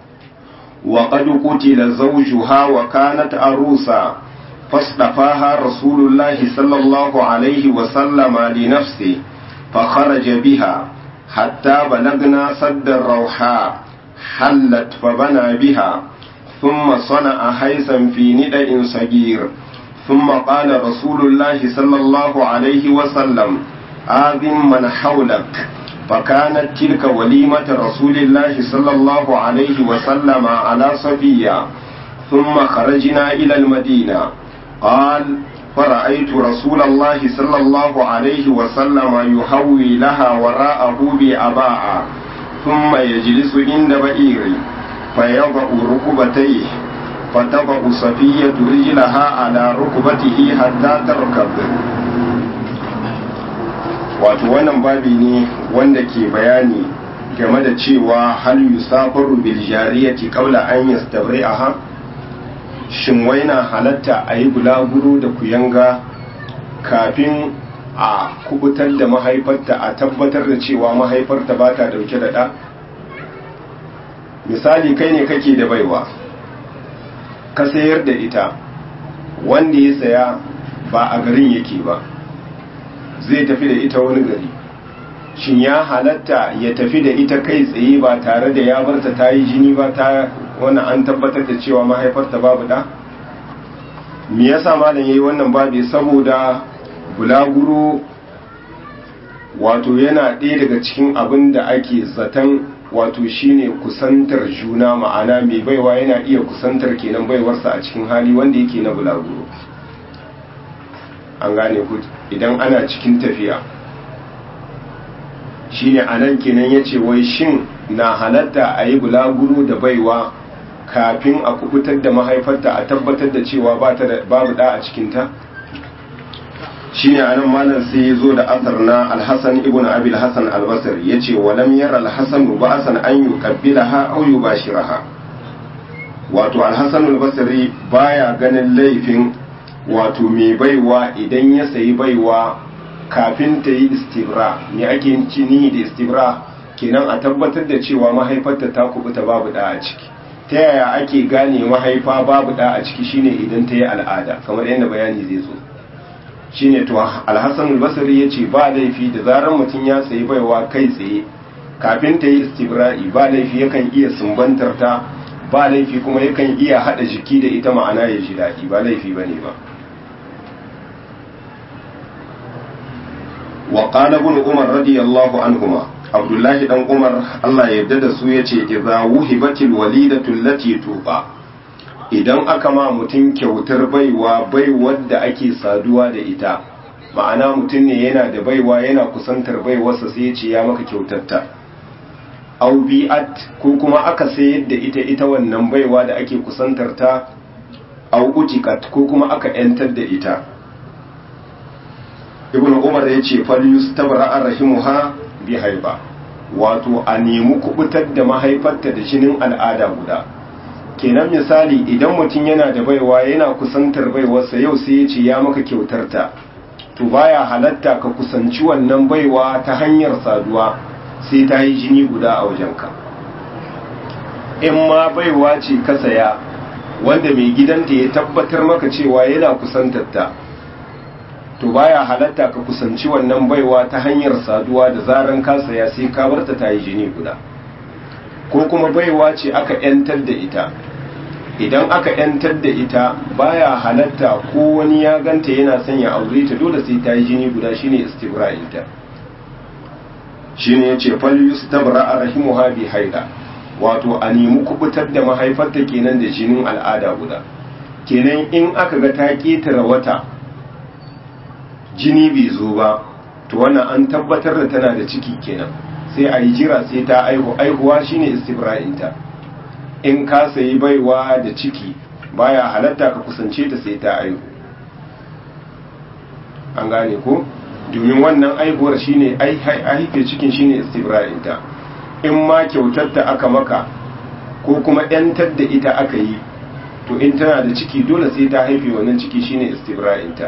وقد قتل زوجها وكانت أروسا فاصطفاها رسول الله صلى الله عليه وسلم لنفسه فخرج بها حتى بلغنا سد الروحاء حلت فبنى بها ثم صنع حيثا في ندأ صغير ثم قال رسول الله صلى الله عليه وسلم آذن من حولك فكانت تلك وليمة رسول الله صلى الله عليه وسلم على صفية ثم خرجنا إلى المدينة قال فرأيت رسول الله صلى الله عليه وسلم يهوي لها وراءه بأباء ثم يجلس عند بئيري فيضع ركبتيه فتضع صفية رجلها على ركبته حتى تركب wato wannan babi ne wanda ke bayani game da cewa hal yusafaru bil jariyati qabla an yastabri'aha shin waina halatta a yi bulaguro da kuyanga kafin a kubutar da mahaifarta a tabbatar da cewa mahaifarta ba ta dauke da ɗa misali kai ne kake da baiwa ka sayar da ita wanda ya saya ba a garin yake ba zai tafi da ita wani gari shin ya halatta ya tafi da ita kai tsaye ba tare da ya barta ta yi jini ba ta wannan an tabbatar da cewa mahaifarta babu da me yasa malam yayi wannan babi saboda bulaguro wato yana ɗaya daga cikin abin da ake zaton wato shine kusantar juna ma'ana mai baiwa yana iya kusantar kenan baiwarsa a cikin hali wanda yake na bulaguro an gane ku idan ana cikin tafiya shine anan kenan yace wai shin na halatta a yi bulaguro da baiwa kafin a kubutar da mahaifarta a tabbatar da cewa babu da a cikinta shine anan malam sai ya zo da asar na alhassan ibn abil hassan albasar ya ce walam yara alhassan ba'asan an yi kabbilaha au yi bashiraha wato alhassan albasari baya ganin laifin wato mai baiwa idan ya sayi baiwa kafin ta yi istibra ne ake cini da istibra kenan a tabbatar da cewa mahaifarta ta kubuta babu da a ciki ta yaya ake gane mahaifa babu da a ciki shine idan ta yi al'ada kamar yadda bayani zai zo shine to alhassan albasari ya ce ba laifi da zarar mutum ya sayi baiwa kai tsaye kafin ta yi istibra'i ba laifi yakan iya sumbantar ta ba laifi kuma yakan iya hada jiki da ita ma'ana ya ji daɗi ba laifi ba ne ba wa qala ibn umar radiyallahu anhuma abdullahi dan umar Allah ya yarda da su yace idza wuhibatil walidatu allati tuqa idan aka ma mutum kyautar baiwa baiwar da ake saduwa da ita ma'ana mutum ne yana da baiwa yana kusantar baiwarsa sai ya ce ya maka kyautarta au bi'at ko kuma aka sayar da ita ita wannan baiwa da ake kusantar ta au utikat ko kuma aka yantar da ita ibnu umar ya ce fal yustabra rahimuha bi haiba wato a nemi kubutar da mahaifarta da jinin al'ada guda kenan misali idan mutum yana da baiwa yana kusantar baiwarsa yau sai ya ce ya maka kyautar ta to baya halatta ka kusanci wannan baiwa ta hanyar saduwa sai ta yi jini guda a wajenka in ma baiwa ce ka saya wanda mai gidanta ya tabbatar maka cewa yana kusantar ta to baya halatta ka kusanci wannan baiwa ta hanyar saduwa da zaran ka saya sai ka barta ta yi jini guda ko kuma baiwa ce aka 'yantar da ita idan aka yantar da ita baya halatta ko wani ya ganta yana son ya aure ta dole sai ta yi jini guda shine istibra'inta shine yace fal yustabra rahimuha bi haida wato a nemi kubutar da mahaifarta kenan da jinin al'ada guda kenan in aka ga ta ketara wata jini bai zo ba to wannan an tabbatar da tana da ciki kenan sai a yi jira sai ta aihu aihuwa shine istibra'inta in ka sayi baiwa da ciki baya halatta ka kusance ta sai ta aihu an gane ko domin wannan aihuwar shine haife cikin shine istibra'inta in ma kyautar ta aka maka ko kuma yantar da ita aka yi to in tana da ciki dole sai ta haife wannan ciki shine istibra'inta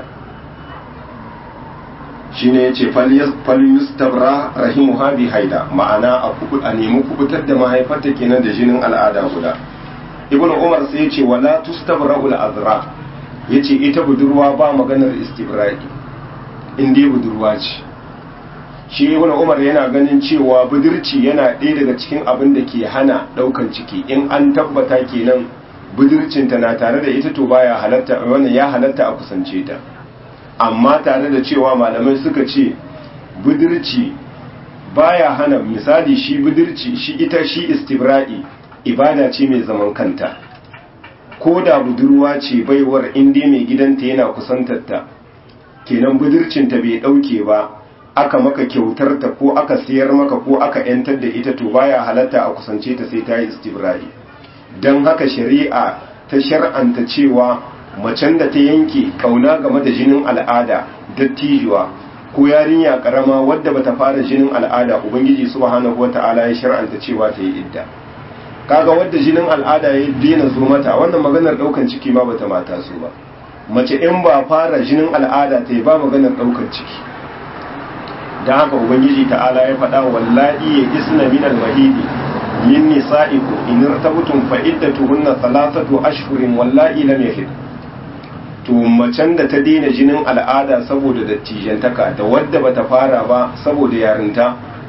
shine yace falyustabra rahimuha bi haida ma'ana a kubu a nemi kubutar da mahaifarta kenan da jinin al'ada guda ibn umar sai yace wala tustabra'ul azra yace ita budurwa ba maganar istibra'i in dai budurwa ce shi ibn umar yana ganin cewa budurci yana ɗaya daga cikin abin da ke hana ɗaukan ciki in an tabbata kenan budurcinta na tare da ita to baya halatta wannan ya halatta a kusance ta amma tare da cewa malamai suka ce budurci baya hana misali shi budurci shi ita shi istibra'i ibada ce mai zaman kanta ko da budurwa ce baiwar inda mai gidanta yana kusantarta kenan budurcinta bai dauke ba aka maka kyautar ta ko aka siyar maka ko aka yantar da ita to baya halatta a kusance ta sai ta yi istibra'i don haka shari'a ta shar'anta cewa macen da ta yanke kauna game da jinin al'ada dattijuwa ko yarinya karama wadda bata fara jinin al'ada ubangiji subhanahu wata'ala ya shar'anta cewa ta yi idda kaga wadda jinin al'ada ya daina zo mata wannan maganar daukan ciki ma bata mata su ba mace in ba fara jinin al'ada ta yi ba maganar daukan ciki dan haka ubangiji ta'ala ya faɗa wallahi ya isna min al-mahidi min nisa'ikum in irtabtum fa iddatuhunna thalathatu ashhurin wallahi lam yahid to macen da ta daina jinin al'ada saboda dattijantaka da wadda bata fara ba saboda yarinta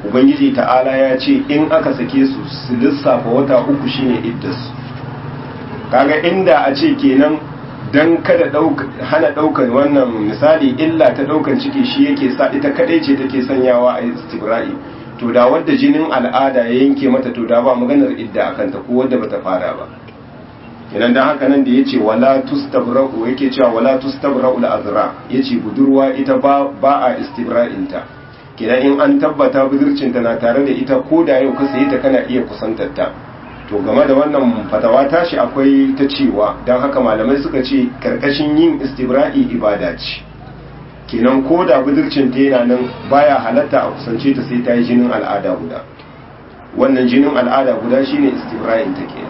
ubangiji ta'ala ya ce in aka sake su su lissafa wata uku shine iddarsu kaga inda a ce kenan dan kada hana daukar wannan misali illa ta daukan ciki shi yake sa ita kadai ce take sanyawa a istibra'i to da wadda jinin al'ada ya yanke mata to da ba maganar idda akan ta ko wadda bata fara ba kenan dan haka nan da yace wala tustabra'u yake cewa wala tustabra'u al-azra yace budurwa ita ba ba a istibra'in ta kenan in an tabbata budurcin ta na tare da ita ko da yau ka sayi ta kana iya kusantar ta to game da wannan fatawa tashi akwai ta cewa don haka malamai suka ce karkashin yin istibra'i ibada ce kenan ko da budurcin ta yana nan baya halatta a kusance ta sai ta yi jinin al'ada guda wannan jinin al'ada guda shine istibra'in ta kenan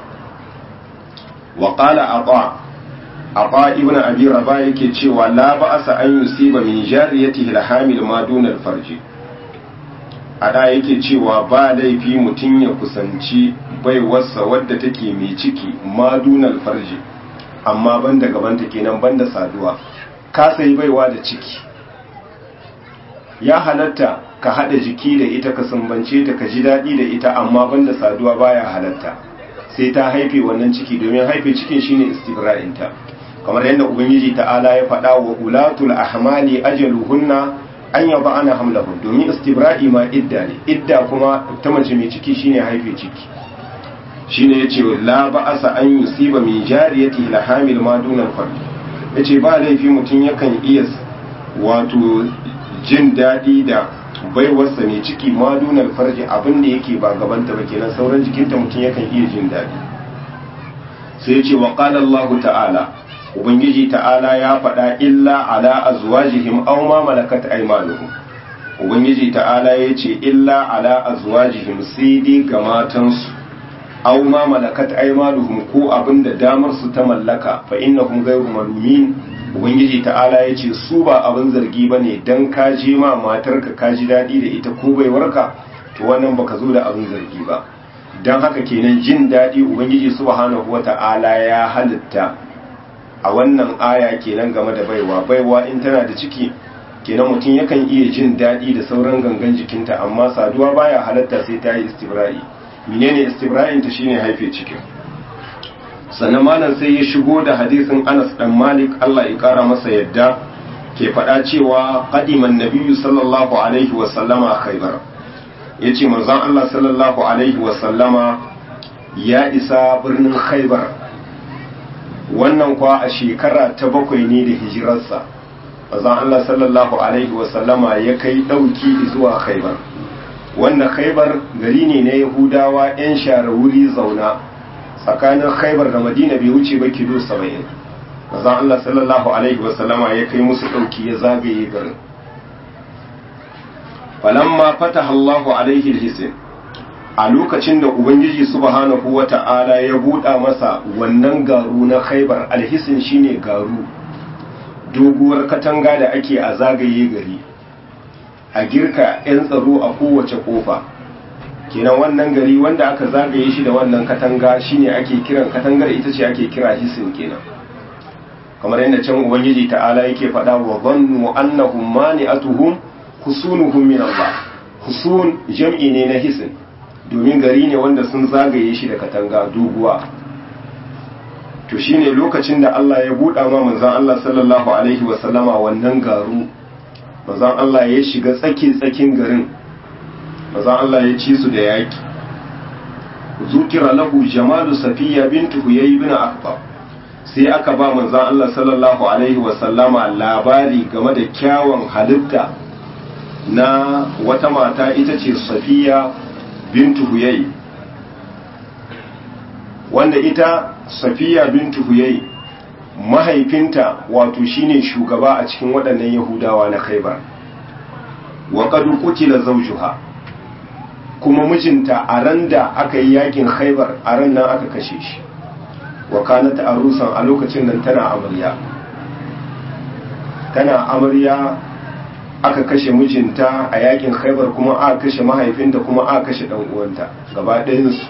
wa qala ata ata ibn abi rabah yake cewa la ba'asa an yusiba min jariyatihi al-hamil ma duna al-farji ada yake cewa ba laifi mutum ya kusanci baiwarsa wadda take mai ciki madunal farji amma banda gabanta kenan banda saduwa ka sayi baiwa da ciki ya halatta ka hada jiki da ita ka sumbance ta ka ji daɗi da ita amma banda saduwa baya halatta sai ta haife wannan ciki domin haife cikin shine istibra'inta kamar yadda ubangiji ta'ala ya faɗa wa ulatul ahmali ajaluhunna an yaba ana hamlahun domin istibra'i ma idda ne idda kuma ta mace mai ciki shine haife ciki shine yace la ba'asa an yusiba min jariyati la hamil ma duna al yace ba laifi mutum yakan iya wato jin dadi da baiwarsa mai ciki ma duna al abin da yake ba gabanta ba kenan sauran jikinta mutum yakan iya jin dadi sai yace wa qala Allah ta'ala ubangiji ta'ala ya faɗa illa ala azwajihim aw ma malakat aymanuhum ubangiji ta'ala ya ce illa ala azwajihim sai dai ga matansu aw ma malakat aymanuhum ko abinda damar su ta mallaka fa innahum ghayru malumin ubangiji ta'ala ya ce su ba abin zargi bane dan ka je ma matarka ka ji dadi da ita ko baiwarka to wannan baka zo da abin zargi ba dan haka kenan jin dadi ubangiji subhanahu wata'ala ya halitta a wannan aya kenan game da baiwa baiwa in tana da ciki kenan mutum yakan iya jin daɗi da sauran gangan jikinta amma saduwa baya halatta sai ta yi istibra'i menene istibra'in ta shine haife cikin sannan malam sai ya shigo da hadisin Anas dan Malik Allah ya kara masa yadda ke faɗa cewa qadiman nabiyyu sallallahu alaihi wa sallama khaybar yace manzon Allah sallallahu alaihi wa sallama ya isa birnin khaybar wannan kwa a shekara ta bakwai ne da hijirarsa bazan Allah sallallahu alaihi wasallama ya kai ɗauki zuwa khaibar wanda khaibar gari ne na yahudawa 'yan share wuri zauna tsakanin khaibar da madina bai wuce ba kilo saba'in bazan Allah sallallahu alaihi wasallama ya kai musu ɗauki ya zagaye garin falamma fataha Allahu alaihi alhisin a lokacin da ubangiji subhanahu wata'ala ya buɗa masa wannan garu na khaibar alhisin shine garu doguwar katanga da ake a zagaye gari a girka 'yan tsaro a kowace kofa kenan wannan gari wanda aka zagaye shi da wannan katanga shine ake kiran katangar ita ce ake kira hisin kenan kamar yadda can ubangiji ta'ala yake faɗa wa zannu annahum mani'atuhum husunuhum min Allah husun jam'i ne na hisin domin gari ne wanda sun zagaye shi da katanga doguwa to shine lokacin da Allah ya buɗa ma manzon Allah sallallahu alaihi wa sallama wannan garu manzon Allah ya shiga tsaki tsakin garin manzon Allah ya ci su da yaki zukira lahu jamalu safiya bintu huyay ibn akbar sai aka ba manzon Allah sallallahu alaihi wa sallama labari game da kyawun halitta na wata mata ita ce safiya bintu huyai wanda ita safiya bintu huyai mahaifinta wato shine shugaba a cikin waɗannan yahudawa na khaibar wa qad qutila zawjuha kuma mijinta a ran da aka yi yakin khaibar a ran nan aka kashe shi wa kanat arusan a lokacin nan tana amarya tana amarya aka kashe mijinta a yakin khaibar kuma aka kashe mahaifinta kuma aka kashe dan uwanta gaba ɗayansu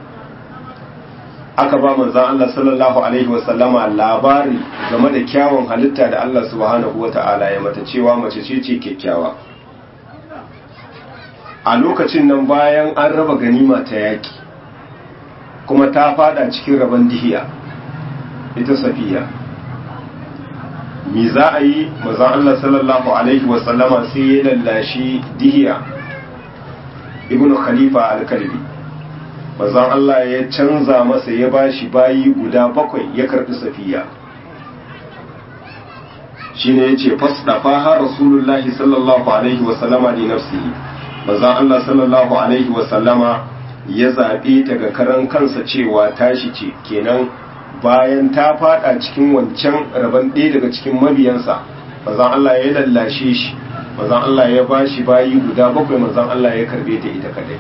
aka ba manzan Allah sallallahu alaihi wasallama labari game da kyawun halitta da Allah subhanahu wata'ala ya mata cewa mace ce ce kyakkyawa a lokacin nan bayan an raba ganima ta yaki kuma ta fada cikin rabon dihiya ita safiya mi za a yi mazan Allah sallallahu alaihi wasallama sai ya lallashi dihiya ibn khalifa al-kalbi mazan Allah ya canza masa ya bashi bayi guda bakwai ya karbi safiya shine yace fasdafa har rasulullahi sallallahu alaihi wasallama li nafsihi mazan Allah sallallahu alaihi wasallama ya zaɓe ta ga karan kansa cewa tashi ce kenan bayan ta fada cikin wancan rabon ɗaya daga cikin mabiyansa mazan Allah ya lallashe shi mazan Allah ya ba shi bayi guda bakwai mazan Allah ya karbe ta ita kadai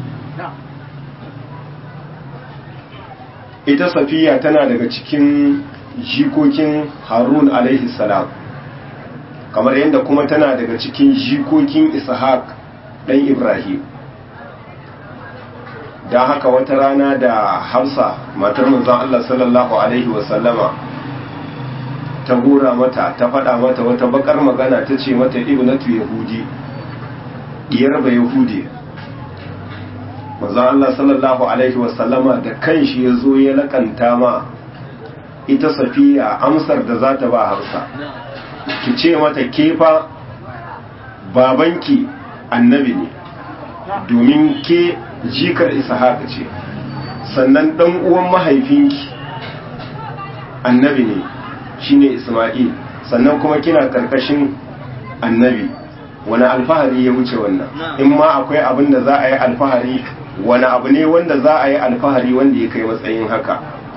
ita safiya tana daga cikin jikokin harun alaihi salam kamar yadda kuma tana daga cikin jikokin ishaq ɗan ibrahim don haka wata rana da hafsa matar manzon Allah sallallahu Alaihi wasallama ta hura mata ta faɗa mata wata bakar magana ta ce mata ibnatu yahudi diyar ba yahudi manzon Allah sallallahu Alaihi wasallama da kanshi ya zo ya lakanta ma ita safiya amsar da za ta ba hafsa ki ce mata kefa babanki annabi ne domin ke jikar haka ce sannan dan uwan mahaifinki annabi ne shine isma'il sannan kuma kina karkashin annabi wani alfahari ya wuce wannan in ma akwai abin da za a yi alfahari wani abu ne wanda za a yi alfahari wanda ya kai matsayin haka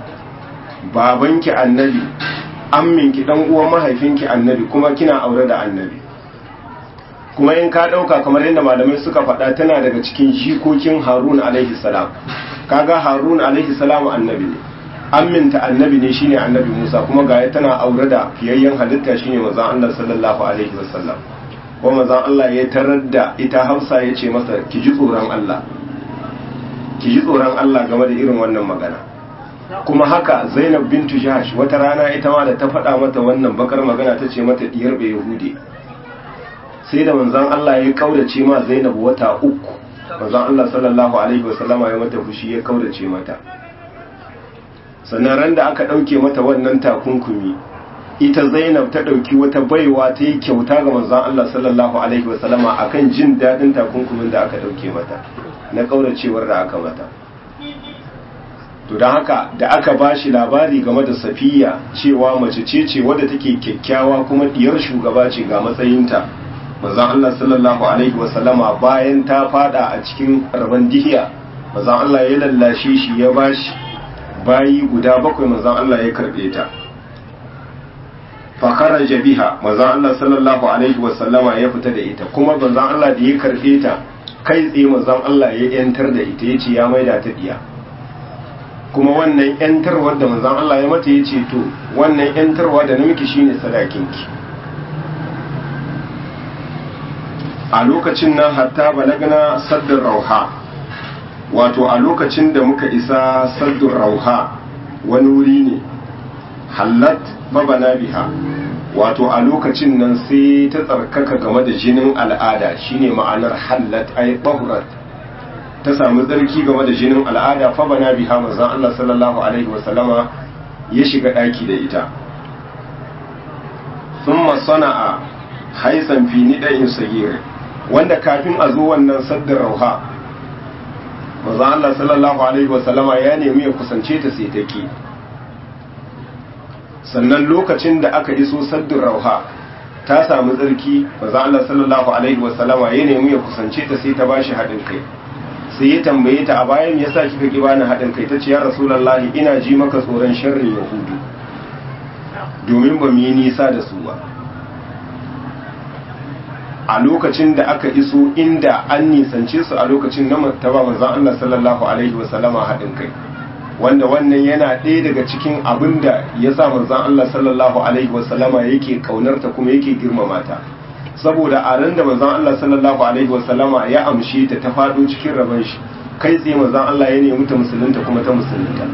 babanki annabi amminki dan uwan mahaifinki annabi kuma kina aure da annabi kuma in ka ɗauka kamar yadda malamai suka faɗa tana daga cikin jikokin harun alaihi salam kaga harun alaihi salam annabi ne amminta annabi ne shine annabi musa kuma ga tana aure da fiyayyen halitta shine manzon allah sallallahu alaihi wasallam ko manzon allah ya tarar da ita hausa ya ce masa ki ji tsoron allah ki ji tsoron allah game da irin wannan magana kuma haka zainab bintu jahash wata rana ita ma da ta faɗa mata wannan bakar magana ta ce mata diyar bai yahudi sai da manzan Allah ya kaudace ma Zainab wata uku manzan Allah sallallahu alaihi wasallama ya mata fushi ya kaudace mata sannan ran da aka dauke mata wannan takunkumi ita Zainab ta dauki wata baiwa ta yi kyauta ga manzan Allah sallallahu alaihi wasallama akan jin dadin takunkumin da aka dauke mata na kaudacewar da aka mata to don haka da aka ba shi labari game da safiya cewa mace ce ce wadda take kyakkyawa kuma diyar shugaba ce ga matsayinta manzon Allah sallallahu alaihi wasallama bayan ta fada a cikin rabon dihiya manzon Allah ya lallashe shi ya bashi bayi guda bakwai manzon Allah ya karbe ta fa kharaja biha manzon Allah sallallahu alaihi wasallama ya fita da ita kuma manzon Allah da ya karbe ta kai tsaye manzon Allah ya yantar da ita yace ya maida ta diya kuma wannan yantarwar da manzon Allah ya mata yace to wannan yantarwa da namiki shine sadakinki a lokacin nan hatta balagna saddin rauha wato a lokacin da muka isa saddin rauha wani wuri ne hallat babana biha wato a lokacin nan sai ta tsarkaka game da jinin al'ada shine ma'anar hallat ay bahurat ta samu tsarki game da jinin al'ada fa bana biha manzon Allah sallallahu alaihi wasallama ya shiga daki da ita thumma sana'a haisan fi nidain sagir wanda kafin a zo wannan saddin rauha manzon Allah sallallahu alaihi wasallama ya nemi ya kusance ta sai ta ki sannan lokacin da aka iso saddin rauha ta samu tsarki manzon Allah sallallahu alaihi wasallama ya nemi ya kusance ta sai ta bashi haɗin kai sai ya tambaye ta a bayan yasa kika ki bani haɗin kai ta ce ya rasulullahi ina ji maka tsoron sharrin yahudu domin ba mu yi nisa da su ba a lokacin da aka iso inda an nisance su a lokacin na martaba manzon Allah sallallahu alaihi wasallama haɗin kai wanda wannan yana ɗaya daga cikin abin da ya sa manzon Allah sallallahu alaihi wasallama yake kaunarta kuma yake girmama ta saboda a ran da manzon Allah sallallahu alaihi wasallama ya amshe ta ta faɗo cikin rabon shi kai tsaye manzon Allah ya nemi ta musulunta kuma ta musulunta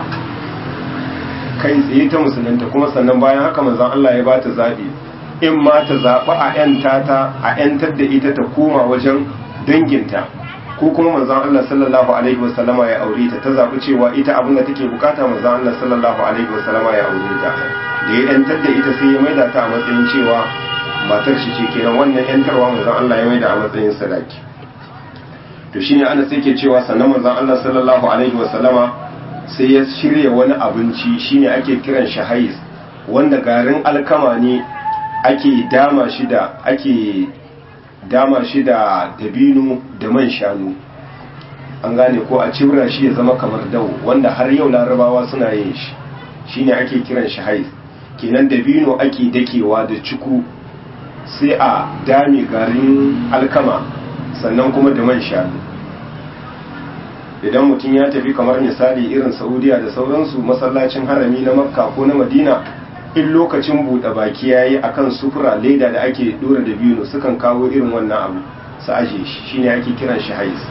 kai tsaye ta musulunta kuma sannan bayan haka manzon Allah ya bata zaɓi in ma ta zaɓi a ‘yanta ta a ‘yantar da ita ta koma wajen danginta ko kuma manzon Allah sallallahu alaihi wasallama ya aure ta ta zabi cewa ita abin da take bukata manzon Allah sallallahu alaihi wasallama ya aure ta da ya yantar da ita sai ya maida ta a matsayin cewa matar shi ce kenan wannan yantarwa manzon Allah ya maida a matsayin sadaki to shine ana sai ke cewa sannan manzon Allah sallallahu alaihi wasallama sai ya shirya wani abinci shine ake kiran shi hais wanda garin alkama ne ake dama shi da ake dama shi da dabino da man shanu an gane ko a cibra shi ya zama kamar dawo wanda har yau larabawa suna yin shi shine ake kiran shi hais kenan dabino ake dakewa da ciku sai a dame garin alkama sannan kuma da man shanu idan mutum ya tafi kamar misali irin saudiya da sauransu masallacin harami na makka ko na madina in lokacin buɗe baki ya yi akan sufura leda da ake ɗora da biyu sukan kawo irin wannan abu su aje shi shine ake kiran shi hais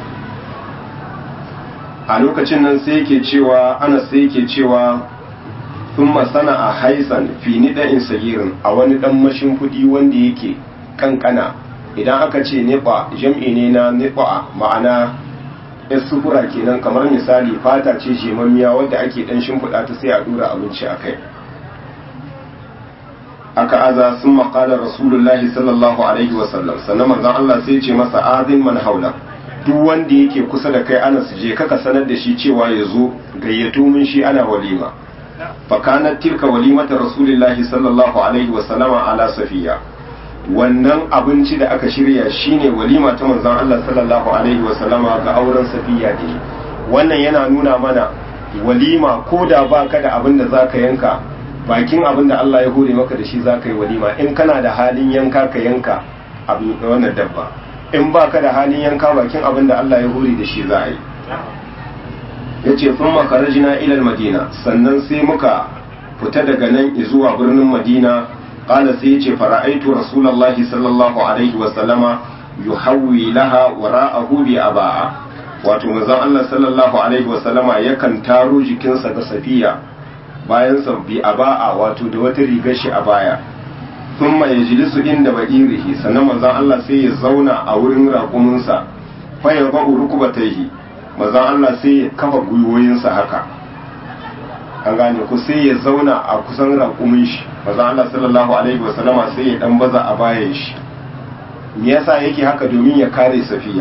a lokacin nan sai yake cewa ana sai yake cewa sun masana a haisan fi in sagirin a wani ɗan mashin kuɗi wanda yake kankana idan aka ce niɓa jam'i ne na niɓa ma'ana yar sufura kenan kamar misali fata ce jemammiya wadda ake ɗan shimfiɗa ta sai a ɗora abinci a kai aka aza sun maƙala rasulullahi sallallahu alaihi wasallam sannan manzon Allah sai ce masa azin man haula duk wanda yake kusa da kai ana je kaka sanar da shi cewa ya zo gayyato min shi ana walima fakanat tilka walimata rasulullahi sallallahu alaihi wasallama ala safiya wannan abinci da aka shirya shine walima ta manzon Allah sallallahu alaihi wasallama ga auren safiya ne wannan yana nuna mana walima ko da baka da abin da zaka yanka bakin abin da Allah ya hore maka da shi za ka yi walima in kana da halin yanka ka yanka abin wannan dabba in ba ka da halin yanka bakin abin da Allah ya hore da shi za a yi ya ce sun makarajina ilal madina sannan sai muka fita daga nan zuwa birnin madina ƙala sai ya ce fara'aitu rasulallahi sallallahu alaihi wasallama yuhawwi laha wara'ahu bi aba'a wato manzon Allah sallallahu alaihi wasallama yakan taro jikinsa ga safiya bayan sabbi a ba'a wato da wata rigar shi a baya sun mai jilisu inda ba'irihi sannan manzan Allah sai ya zauna a wurin raƙuminsa fa ya ba'u rukubataihi manzan Allah sai ya kafa gwiwoyinsa haka an gane ku sai ya zauna a kusan raƙumin shi manzan Allah sallallahu alaihi wa sallama sai ya dan baza a bayan shi me yasa yake haka domin ya kare safiya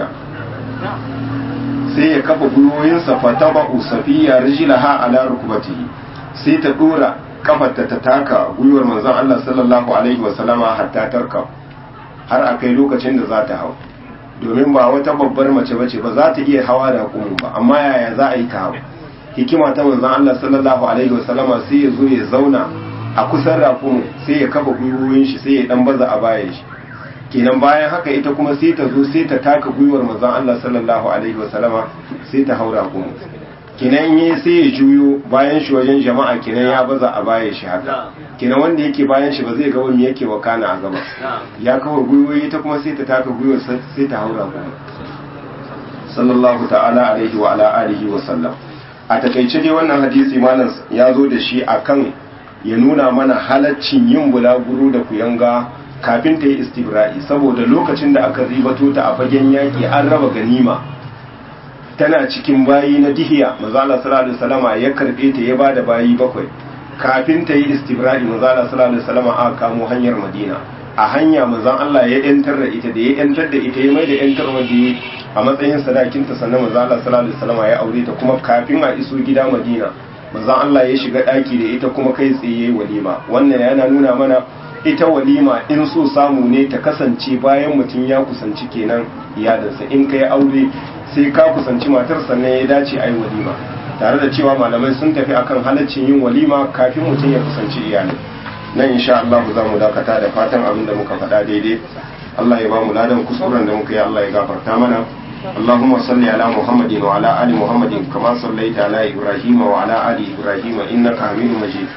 sai ya kafa gwiwoyinsa fa taba'u safiya rijlaha ala rukbatihi sai ta dora kafarta ta taka gwiwar manzon Allah sallallahu alaihi wasallama hatta tarka har a kai lokacin da za ta hau domin ba wata babbar mace bace ba za ta iya hawa da kumun ba amma yaya za a yi ta hau hikima ta manzon Allah sallallahu alaihi wasallama sai ya zo ya zauna a kusan rakumin sai ya kafa gwiwoyin shi sai ya dan baza a bayan shi kenan bayan haka ita kuma sai ta zo sai ta taka gwiwar manzon Allah sallallahu alaihi wasallama sai ta haura kumun kinan yi sai ya juyo bayan shi wajen jama'a kinan ya baza a bayan shi haka kinan wanda yake bayan shi ba zai ga wani yake wakana a gaba ya kawo gwiwoyi ta kuma sai ta taka gwiwar sai ta haura kuma sallallahu ta'ala alaihi wa ala alihi wa sallam a takaice dai wannan hadisi malam ya zo da shi akan ya nuna mana halaccin yin bulaguro da kuyanga kafin ta yi istibra'i saboda lokacin da aka ribato ta a fagen yaƙi an raba ganima tana cikin bayi na dihiya mazala sallallahu alaihi wasallama ya karbe ta ya bada bayi bakwai kafin ta yi istibra'i mazala sallallahu alaihi wasallama aka kamo hanyar madina a hanya manzon Allah ya yantar da ita da ya yantar da ita ya mai da yantar wanda a matsayin sadakin ta sannan manzon Allah sallallahu alaihi wasallama ya aure ta kuma kafin a iso gida madina manzon Allah ya shiga daki da ita kuma kai tsaye yayi walima wannan yana nuna mana ita walima in so samu ne ta kasance bayan mutum ya kusanci kenan iyalinsa in kai aure sai ka kusanci matar sannan ya dace a yi walima tare da cewa malamai sun tafi akan halaccin yin walima kafin mutum ya kusanci iyali nan insha Allah za mu dakata da fatan abin da muka faɗa daidai Allah ya ba mu ladan kuskuren da muka yi Allah ya gafarta mana اللهم صل على محمد وعلى آل محمد كما صليت على إبراهيم وعلى آل إبراهيم إنك حميد مجيد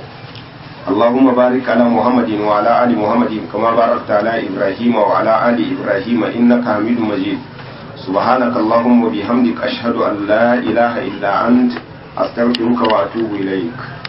اللهم بارك على محمد وعلى آل محمد كما باركت على إبراهيم وعلى آل إبراهيم إنك حميد مجيد سبحانك اللهم وبحمدك أشهد أن لا إله إلا أنت أستغفرك وأتوب إليك